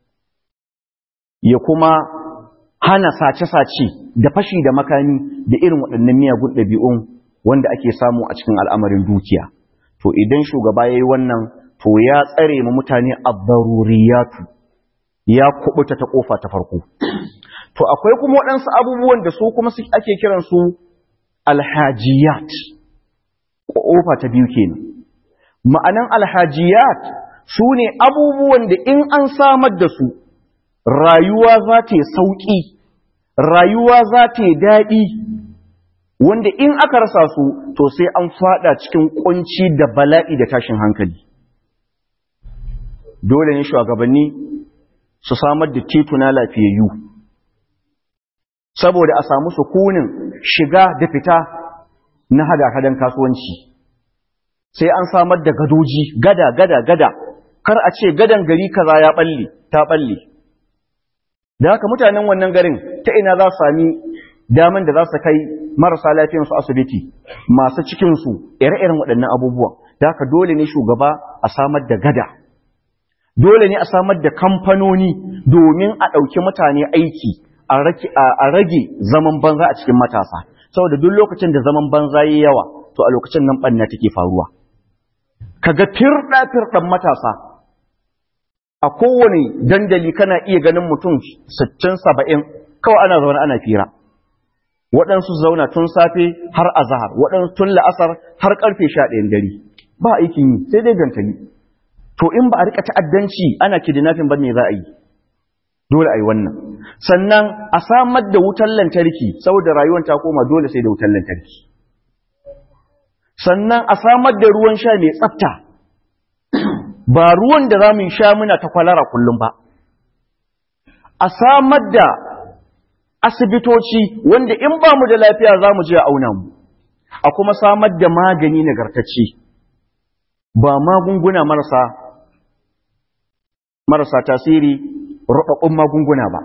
ya kuma hana sace-sace da fashi da makami da irin waɗannan miyagun ɗabi'un wanda ake samu a cikin al'amarin dukiya. To idan shugaba ya yi wannan, to ya tsare ma mutane abbaruriyatu, ya kubuta ta ƙofa ta farko. To akwai kuma waɗansu abubuwan da su kuma ake kiransu alhajiyat, ƙofa ta biyu kenan. Ma'anan alhajiyat su ne abubuwan da in an samar da su, rayuwa za ta yi sauƙi, rayuwa za ta yi daɗi, wanda in aka rasa su to sai an fada cikin kunci da bala'i da tashin hankali dole ne shugabanni su samar da tituna lafiyayyu saboda a samu sukunin shiga da fita na hada-hadan kasuwanci sai an samar da gadoji gada gada gada kar a ce gadan gari kaza ya balle ta balle da haka mutanen wannan garin ta ina za su sami daman da za su kai marasa lafiyansu asibiti masu cikinsu ire-iren waɗannan abubuwan da haka dole ne shugaba a samar da gada dole ne a samar da kamfanoni domin a ɗauki mutane aiki a rage zaman banza a cikin matasa saboda duk lokacin da zaman banza yi yawa to a lokacin nan ɓanna take faruwa kaga firɗa-firɗan matasa a kowane dandali kana iya ganin mutum 60-70 kawai ana zaune ana fira waɗansu zauna tun safe har azahar waɗansu tun la'asar har ƙarfe sha ɗayan dare ba aikin yi sai dai gantali to in ba a rika ta'addanci ana kidnapping ba me za a yi dole a yi wannan sannan a samar da wutar lantarki saboda rayuwar ta koma dole sai da wutar lantarki sannan a samar da ruwan sha mai tsafta ba ruwan da za mu sha muna ta kwalara kullum ba a samar da asibitoci wanda in ba mu da lafiya za mu je a auna mu a kuma samar da magani nagartacce ba magunguna marasa marasa tasiri rubabbun magunguna ba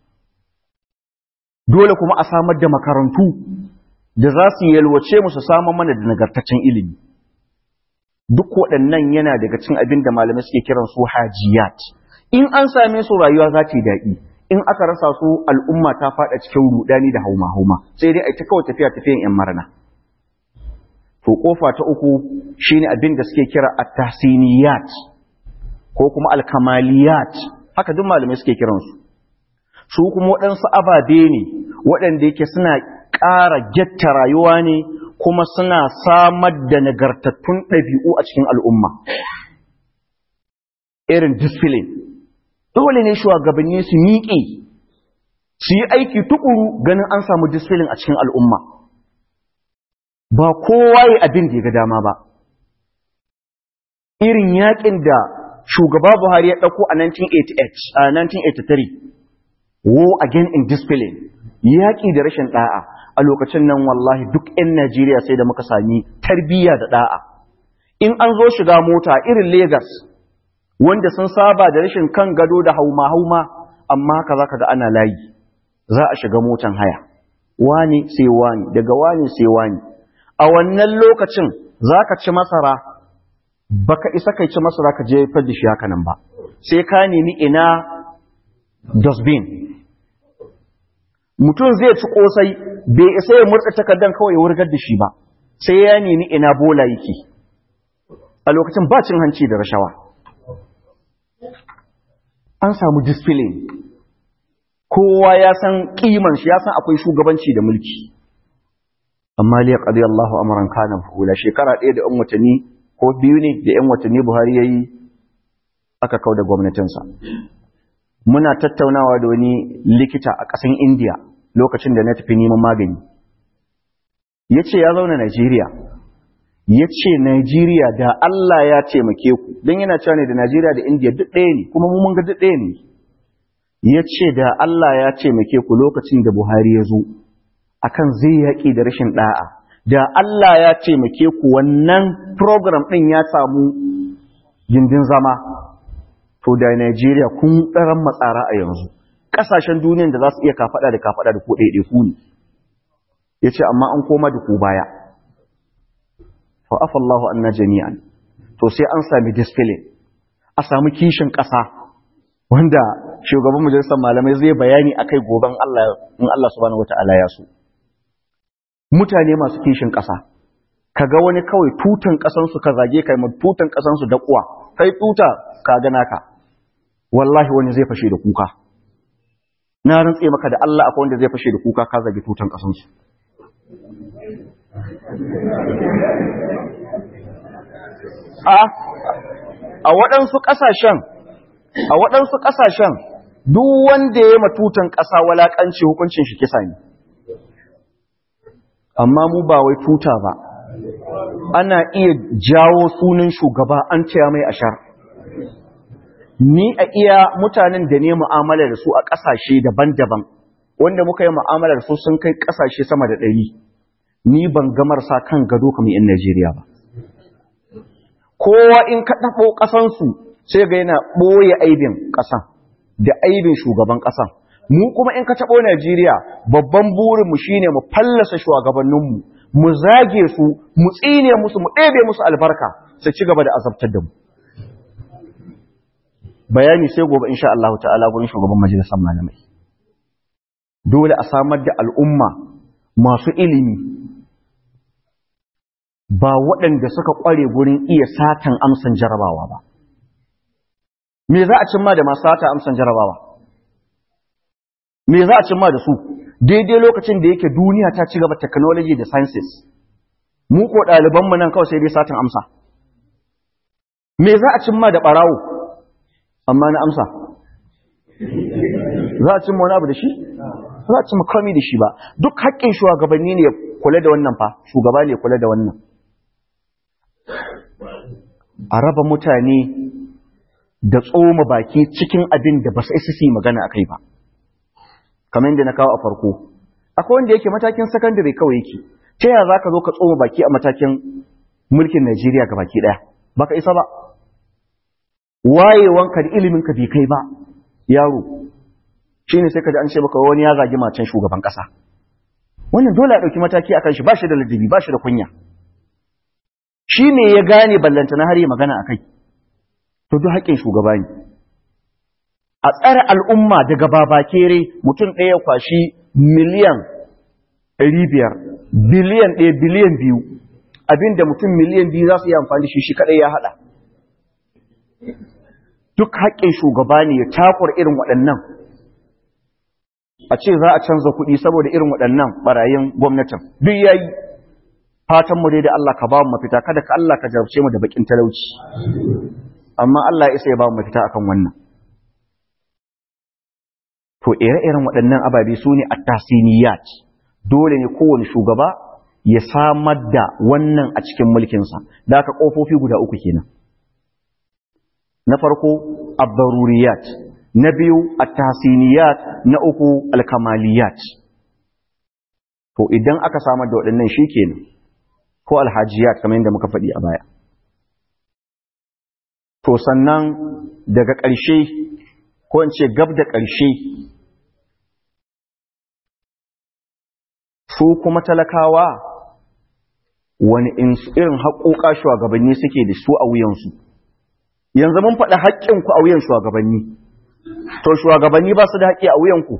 dole kuma a samar da makarantu da za su yalwace mu su samar mana da nagartaccen ilimi duk waɗannan yana daga cin abin da malamai suke kiran su hajiyat in an same su rayuwa za ta yi daɗi in aka rasa su al'umma ta faɗa cikin rudani da hauma-hauma sai dai a ta kawai tafiya tafiyan ‘yan marana. To, ƙofa ta uku shi ne abin da suke kira a tahsiniyat ko kuma alkamaliyat, haka duk malamai suke kiransu. Su kuma waɗansu ababe ne waɗanda yake suna ƙara getta rayuwa ne kuma suna samar da nagartattun ɗabi'u a cikin al'umma. Irin discipline. dole ne shugabanni su miƙe su yi aiki tukuru ganin an samu disfilin a cikin al'umma ba kowa yi abin da ya ga dama ba irin yaƙin da shugaba buhari ya ɗauko a 1983 war again in discipline yaƙi da rashin ɗa'a a lokacin nan wallahi duk 'yan najeriya sai da muka sami tarbiyya da ɗa'a in an zo shiga mota irin Legas. wanda sun saba da rashin kan gado da hauma-hauma amma haka za ka ga ana layi za a shiga motan haya wani sai wani daga wani sai wani a wannan lokacin za ka ci masara baka isa kai ci masara ka je da shi haka nan ba sai ka nemi ina dustbin mutum zai ci kosai bai isa ya murɗa takardan kawai ya wurgar da shi ba sai ya nemi ina bola yake a lokacin ba cin hanci da rashawa an samu discipline kowa ya san kiman shi ya san akwai shugabanci da mulki amma liya qadi Allahu amran kana fula shekara ɗaya da 'yan watanni ko biyu ne da 'yan watanni Buhari yayi aka kauda gwamnatinsa muna tattaunawa da wani likita a ƙasan India lokacin da na tafi neman magani yace ya zauna Najeriya yace Najeriya da Allah ya taimake ku dan yana cewa ne da Najeriya da India duk ɗaya ne kuma mu mun ga duk ɗaya ne yace da Allah ya taimake ku lokacin da Buhari ya zo akan zai yaƙi da rashin ɗa'a da Allah ya taimake ku wannan program ɗin ya samu gindin zama to da Najeriya kun ɗaran matsara a yanzu ƙasashen duniyan da za su iya kafaɗa da kafaɗa da ku ɗaiɗe ku ne ya ce amma an koma da ku baya to afallahu anna jami'an to sai an sami discipline a sami kishin ƙasa wanda shugaban majalisar malamai zai bayani akai goben Allah in Allah subhanahu wataala ya so mutane masu kishin ƙasa kaga wani kawai tutan ƙasansu ka zage kai mu tutan ƙasansu da kuwa kai tuta ka ga naka wallahi wani zai fashe da kuka na rantse maka da Allah akwai wanda zai fashe da kuka ka zage tutan ƙasansu a a waɗansu ƙasashen a waɗansu ƙasashen duk wanda ya matutan ƙasa walaƙanci hukuncin shi kisa ne amma mu ba wai tuta ba ana iya jawo sunan shugaba an taya mai ashar ni a iya mutanen da ne mu'amala da su a ƙasashe daban-daban wanda muka yi mu'amala da su sun kai ƙasashe sama da ɗari ni ban gamar sa kan gado kamar 'yan Najeriya ba kowa in ka ɗaɓo ƙasansu sai ga yana ɓoye aibin ƙasan da aibin shugaban ƙasan mu kuma in ka taɓo Najeriya babban burinmu shine mu fallasa shugabanninmu mu zage su mu tsine musu mu ɗebe musu albarka sai ci gaba da azabtar da mu bayani sai gobe insha Allah ta'ala gurin shugaban majalisar malamai dole a samar da al'umma masu ilimi ba waɗanda suka ƙware gurin iya satan amsan jarabawa ba me za a cimma da masu sata amsan jarabawa me za a cimma da su daidai lokacin da yake duniya ta ci gaba technology da sciences mu ko ɗalibanmu nan kawai sai dai satin amsa me za a cimma da ɓarawo amma na amsa za a cimma wani abu da shi za a cimma kami da shi ba duk haƙƙin shugabanni ne kula da wannan fa shugaba ne kula da wannan a raba mutane da tsoma baki cikin abin da ba su isa su yi magana a kai ba kamar yadda na kawo a farko akwai wanda yake matakin sakandare kawai yake ta yaya za ka zo ka tsoma baki a matakin mulkin najeriya ga baki ɗaya baka isa ba wayewanka da iliminka bai kai ba yaro shi ne sai ka ji an ce baka wani ya zagi macen shugaban ƙasa wannan dole a ɗauki mataki a kan shi ba shi da ladabi ba shi da kunya shi ne ya gane ballantana har yi magana a kai to duk haƙƙin shugaba ne a tsare al'umma daga babakere mutum ɗaya kwashi miliyan ɗari biyar biliyan ɗaya biliyan biyu abinda mutum miliyan biyu za su yi amfani shi shi kaɗai ya haɗa duk haƙƙin shugaba ne ya takwar irin waɗannan a ce za a canza kuɗi saboda irin waɗannan ɓarayin gwamnatin duk ya yi fatan mu dai da Allah ka ba mu mafita kada ka Allah ka jarabce mu da bakin talauci amma Allah ya isa ya ba mu mafita akan wannan to ire-iren waɗannan ababe su ne at-tasiniyat dole ne kowane shugaba ya samar da wannan a cikin mulkinsa da aka ƙofofi guda uku kenan na farko ad-daruriyat na biyu at-tasiniyat na uku al-kamaliyat to idan aka samar da waɗannan shikenan ko alhajiyat kamar yadda muka faɗi a baya to sannan daga ƙarshe ko in ce gab da ƙarshe su kuma talakawa wani irin haƙoƙa shugabanni suke da su a wuyansu yanzu mun faɗi haƙƙinku a wuyan shugabanni to shugabanni ba su da haƙƙi a wuyanku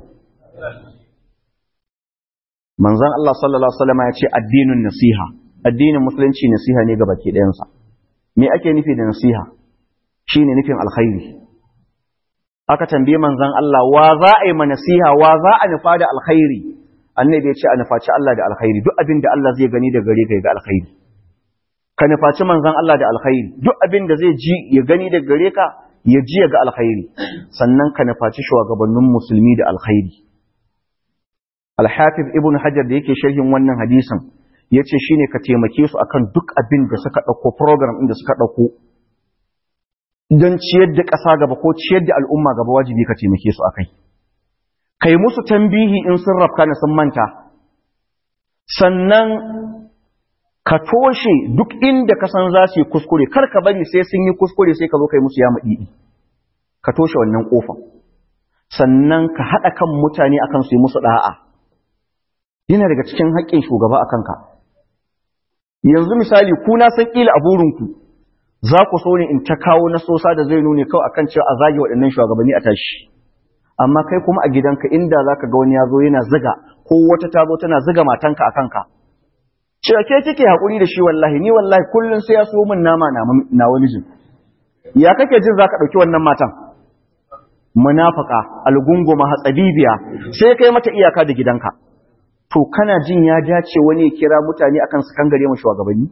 manzon Allah sallallahu alaihi wasallam ya ce addinin nasiha addinin musulunci nasiha ne ga baki ɗayansa me ake nufi da nasiha shine nufin alkhairi aka tambaye manzon Allah wa za a yi ma nasiha wa za a nufa da alkhairi annabi ya ce a nufaci Allah da alkhairi duk abin da Allah zai gani da gare ka ga alkhairi ka nufaci manzon Allah da alkhairi duk abin da zai ji ya gani da gare ka ya ji ga alkhairi sannan ka nufaci shugabannin musulmi da alkhairi Al-Hafiz Ibn Hajar da yake sharhin wannan hadisin yace shine ka taimake su akan duk abin da suka dauko program din da suka dauko don ciyar da ƙasa gaba ko ciyar da al'umma gaba wajibi ka taimake su akai kai musu tambihi in sun rafka na sun manta sannan ka toshe duk inda ka san za su yi kuskure kar ka bari sai sun yi kuskure sai ka zo kai musu ya maɗiɗi ka toshe wannan ƙofa sannan ka haɗa kan mutane akan su yi musu ɗa'a yana daga cikin haƙƙin shugaba a kanka yanzu misali ku na san ƙila a burinku za ku so ne in ta kawo nasosa da zai nune kawai akan cewa a zage waɗannan shugabanni a tashi amma kai kuma a gidanka inda za ka ga wani ya zo yana ziga ko wata ta zo tana ziga matanka a kanka cewa ke kike haƙuri da shi wallahi ni wallahi kullum sai ya so min nama na wani jin ya kake jin za ka ɗauki wannan matan munafaka algunguma hatsabibiya sai kai mata iyaka da gidanka to kana jin ya dace wani ya kira mutane akan su kangare mu shugabanni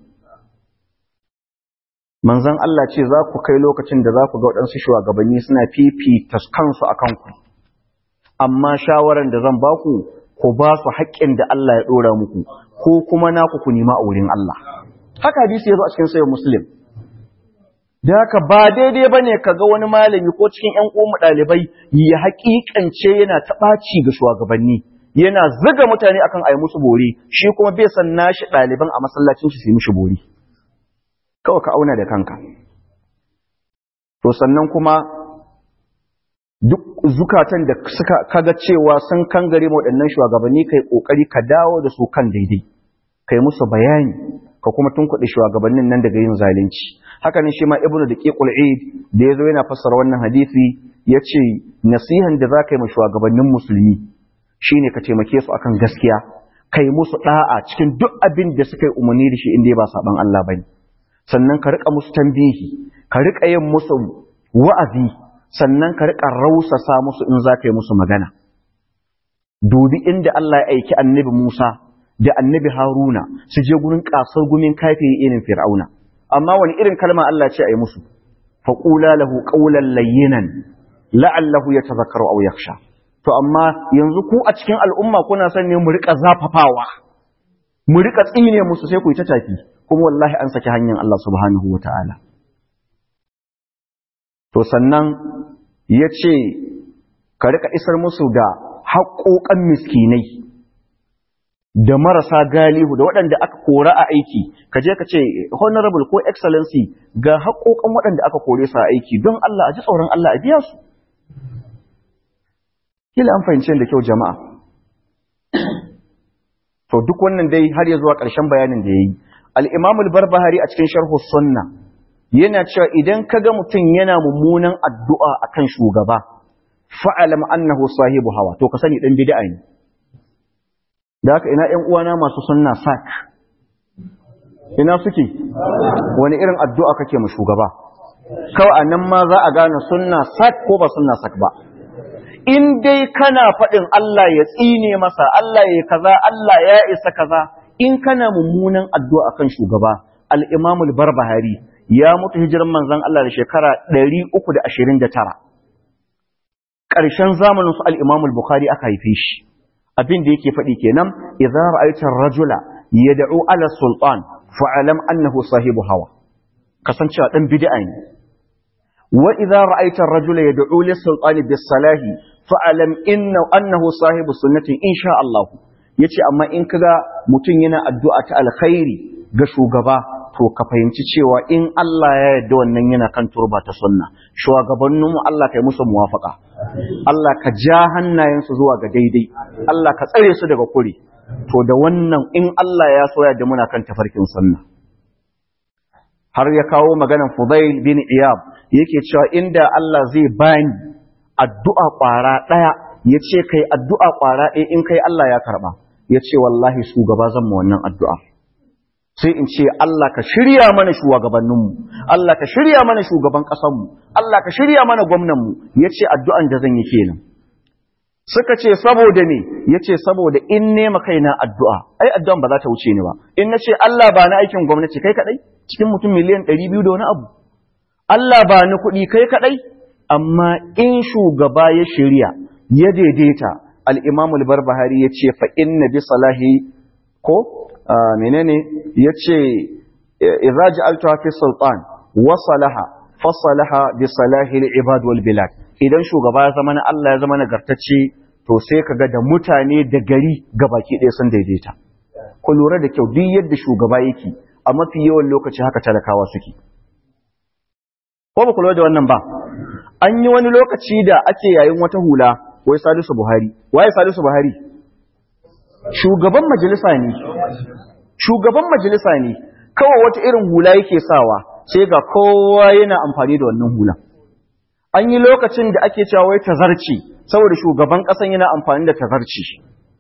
manzon Allah ce za ku kai lokacin da za ku ga waɗansu shugabanni suna fifita kansu a kanku amma shawaran da zan baku ku ba su haƙƙin da Allah ya ɗora muku ko kuma naku ku nema a wurin Allah haka hadisi ya zo a cikin sayin muslim da haka ba daidai ba ne ka ga wani malami ko cikin ‘yan ƙoma ɗalibai ya haƙiƙance yana taɓaci ga shugabanni yana ziga mutane akan a yi musu bori shi kuma bai san nashi ɗaliban a masallacin su yi mishi bori kawai ka auna da kanka to sannan kuma duk zukatan da suka kaga cewa sun kangare waɗannan shugabanni kai kokari ka dawo da su kan daidai kai musu bayani ka kuma tunkuɗe shugabannin nan daga yin zalunci haka ne shi ma ibnu da qiqul eid da yazo yana fassara wannan hadisi yace nasihan da zaka yi ma shugabannin musulmi shine ka taimake su akan gaskiya kai musu da'a cikin duk abin da suka yi umarni da shi inda ba saban Allah bane sannan ka rika musu tambihi ka rika yin musu wa'azi sannan ka rika rausasa musu in za ka yi musu magana dubi inda Allah ya aiki annabi Musa da annabi Haruna su je gurin kasar gumin kafiri irin Fir'auna amma wani irin kalma Allah ce a yi musu faqula lahu qawlan layyinan la'allahu yatadhakkaru aw yakhsha to amma yanzu ku a cikin al'umma kuna son ne mu rika zafafawa mu rika tsine musu sai ku yi ta tafi kuma wallahi an saki hanyar Allah subhanahu wataala to sannan ya ce ka rika isar musu da haƙoƙan miskinai da marasa galihu da waɗanda aka kora a aiki ka je ka ce honorable ko excellency ga haƙoƙan waɗanda aka kore su a aiki don Allah a ji tsoron Allah a biya su kila an fahimci da kyau jama'a to duk wannan dai har ya zuwa ƙarshen bayanin da ya yi al-imamul barbahari a cikin sharhu sunna yana cewa idan ka ga mutum yana mummunan addu'a a kan shugaba, fa'alam annahu sahibu hawa, to ka sani ɗan bida'a ne. Da haka ina ‘yan uwana masu sunna sak, ina suke, wani irin addu'a kake ma shugaba, kawai a nan ma za a gane sunna sak ko ba sunna sak ba. In dai kana faɗin Allah ya tsine masa, Allah ya kaza, Allah ya isa kaza, in kana mummunan addu'a kan shugaba, al'imamul barbahari ya mutu hijiran manzan Allah da shekara 329 ƙarshen zamanin su al-Imam al-Bukhari aka haife shi abin da yake faɗi kenan idza ra'aita ar-rajula yad'u ala sultan fa'alam annahu sahibu hawa kasancewa dan bid'a ne wa idza ra'aita ar-rajula yad'u lis-sultani bis-salahi fa'alam inna annahu sahibu sunnati insha Allah yace amma in kaga mutun yana addu'a ta alkhairi ga shugaba to ka fahimci cewa in Allah ya yarda wannan yana kan turba ta sunna shugabanninmu Allah kai musu muwafaka Allah ka ja hannayensu zuwa ga daidai Allah ka tsare su daga kuri to da wannan in Allah ya soya da muna kan tafarkin sunna har ya kawo maganan Fudail bin Iyab yake cewa inda Allah zai bani addu'a ƙwara ɗaya ya ce kai addu'a ƙwara ɗaya in kai Allah ya karɓa ya ce wallahi shugaba zan ma wannan addu'a sai in ce Allah ka shirya mana shugabanninmu Allah ka shirya mana shugaban ƙasanmu Allah ka shirya mana gwamnanmu ya ce addu'an da zan yi kenan suka ce saboda me ya ce saboda in nema kaina addu'a ai addu'an ba za ta wuce ni ba in na ce Allah ba na aikin gwamnati kai kaɗai cikin mutum miliyan ɗari biyu da wani abu Allah ba ni kuɗi kai kaɗai amma in shugaba ya shirya ya daidaita al'imamul barbahari ya ce fa inna bi salahi ko menene ya ce iraji altuwa fi sultan wasalaha fasalaha bi salahi ibad wal bilad idan shugaba ya zama na Allah ya zama nagartacce to sai ka ga da mutane da gari baki ɗaya sun daidaita ku lura da kyau duk yadda shugaba yake a mafi yawan lokaci haka talakawa suke ko ba ku lura da wannan ba an yi wani lokaci da ake yayin wata hula wai Salisu Buhari waye Salisu Buhari shugaban majalisa ne shugaban majalisa ne kawai wata irin hula yake sawa sai ga kowa yana amfani da wannan hula an yi lokacin da ake cewa wai tazarci saboda shugaban kasan yana amfani da tazarci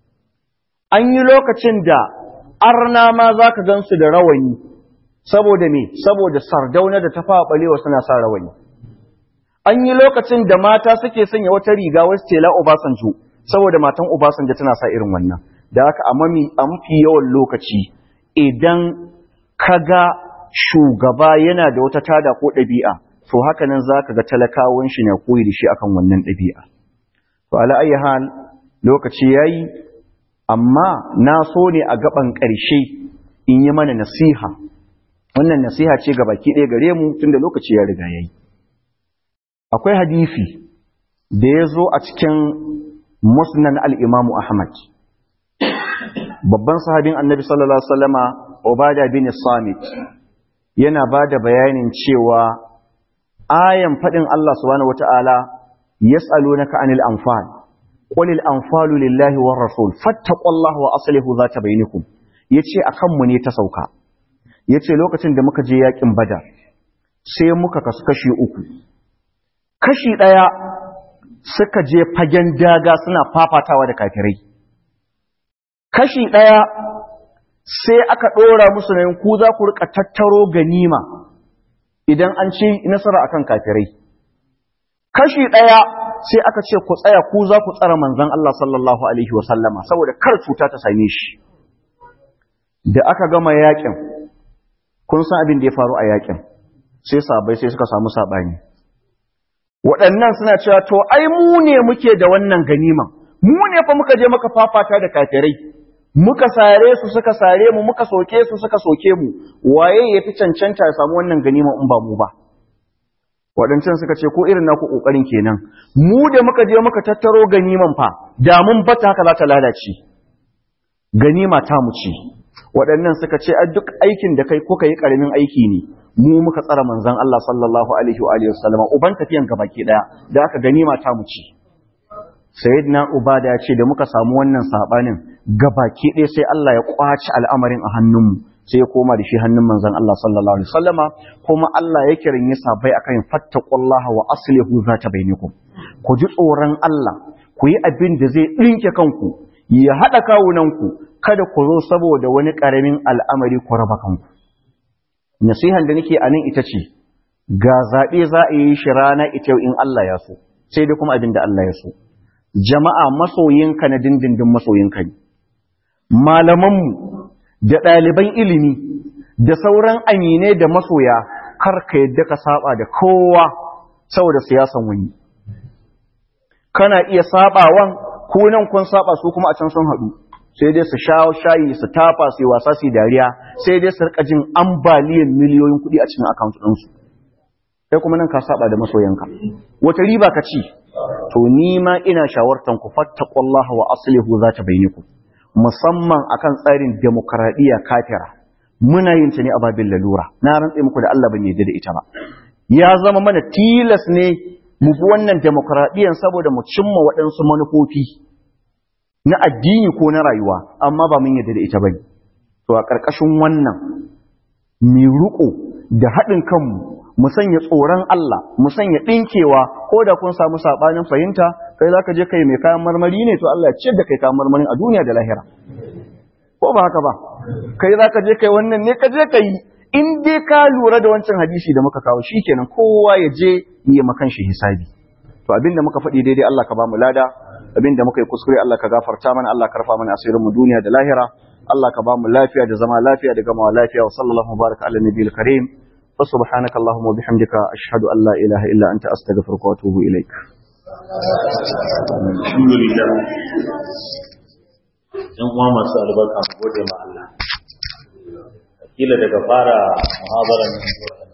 an yi lokacin da arna ma zaka gansu da rawani saboda me saboda sardauna da tafawa balewa suna sa rawani an yi lokacin da mata suke sanya wata riga wasu tela Obasanjo saboda matan Obasanjo tana sa irin wannan da haka a mafi yawan lokaci idan kaga shugaba yana da wata tada ko ɗabi'a to haka nan za ka ga talakawan shi na koyi da shi akan wannan ɗabi'a to ala ayi hal lokaci yayi amma na so ne a gaban ƙarshe in yi mana nasiha wannan nasiha ce ga baki ɗaya gare mu tunda lokaci ya riga yayi akwai hadisi da ya zo a cikin musnan al'imamu Ahmad. Babban sahabin annabi sallallahu Alaihi wasallama Obada bin Samit yana ba da bayanin cewa ayan faɗin Allah subhanahu wata'ala ya tsalo na ka'anil amfal, ƙulil amfalu lillahi wa rasul, fattaƙwallahu wa asalihu za ta bainikum, ya ce a kanmu ne ta sauka, ya ce lokacin da muka je yaƙin bada, sai muka kasu kashi uku. kashi ɗaya suka je fagen daga suna fafatawa da kafirai kashi ɗaya sai aka ɗora musu na ku za ku rika tattaro ganima idan an ci nasara akan kafirai kashi ɗaya sai aka ce ku tsaya ku za ku tsara manzan Allah sallallahu alaihi wasallama saboda kar cuta ta same shi da aka gama yakin kun san abin da ya faru a yakin sai sabai sai suka samu saɓani waɗannan suna cewa to ai mu ne muke da wannan ganiman mu ne fa muka je muka fafata da kafirai muka sare su suka sare mu muka soke su suka soke mu waye ya fi cancanta ya samu wannan ganiman in ba mu ba waɗancan suka ce ko irin naku ƙoƙarin kenan mu da muka je muka tattaro ganiman fa da mun bata haka za ta lalace ganima ta mu ce waɗannan suka ce a duk aikin da kai kuka yi ƙaramin aiki ne mu muka tsara manzan Allah sallallahu alaihi wa alihi wasallam uban tafiyan gabaki daya da aka ganima ta mu ci sayyidina ubada ya ce da muka samu wannan sabanin gabaki daya sai Allah ya kwaci al'amarin a hannunmu sai ya koma da shi hannun manzan Allah sallallahu alaihi wasallama kuma Allah ya kirin ya sabai akan fattaqullaha wa aslihu zata bainakum ku ji tsoron Allah ku yi abin da zai dinke kanku ya hada kawunanku kada ku zo saboda wani karamin al'amari ku raba kanku nasihan da nake a nan ita ce ga zaɓe za a yi shi rana ita in Allah ya so sai dai kuma abin da Allah ya so jama'a masoyinka na dindindin masoyinka ne malamanmu da ɗaliban ilimi da sauran aminai da masoya kar ka yadda ka saba da kowa saboda siyasan wani kana iya sabawan ko nan kun saba su kuma a can sun haɗu sai dai su sha shayi su tafa su yi wasa su dariya sai dai su rika jin ambaliyan miliyoyin kuɗi a cikin account ɗinsu sai kuma nan ka saba da masoyanka wata riba ka ci to ni ma ina shawartan ku fattaqullaha wa aslihu zata bainakum musamman akan tsarin demokradiyya kafira muna yin ta ne a babin lalura na rantse muku da Allah ban yarda da ita ba ya zama mana tilas ne mu bi wannan demokradiyyan saboda mu cimma waɗansu manufofi na addini ko na rayuwa amma ba mun yadda da ita bane to a ƙarƙashin wannan mu riƙo da haɗin kanmu mu sanya tsoron Allah mu sanya ɗinkewa ko da kun samu saɓanin fahimta kai za ka je kai mai kayan marmari ne to Allah ce da kai kayan marmarin a duniya da lahira ko ba haka ba kai za ka je kai wannan ne ka je ka yi in dai ka lura da wancan hadisi da muka kawo shi kenan kowa ya je yi makan shi hisabi to abinda muka faɗi daidai Allah ka ba mu lada abinda muka yi kuskure Allah ka gafarta mana Allah ka rafa mana asirin mu duniya da lahira Allah ka ba mu lafiya da zama lafiya da gamawa lafiya wa sallallahu baraka ala nabiyil karim wa subhanaka allahumma wa bihamdika ashhadu an la ilaha illa anta astaghfiruka wa atubu ilaik alhamdulillah yan uwa masu albarka mu gode ma Allah kila daga fara muhabaran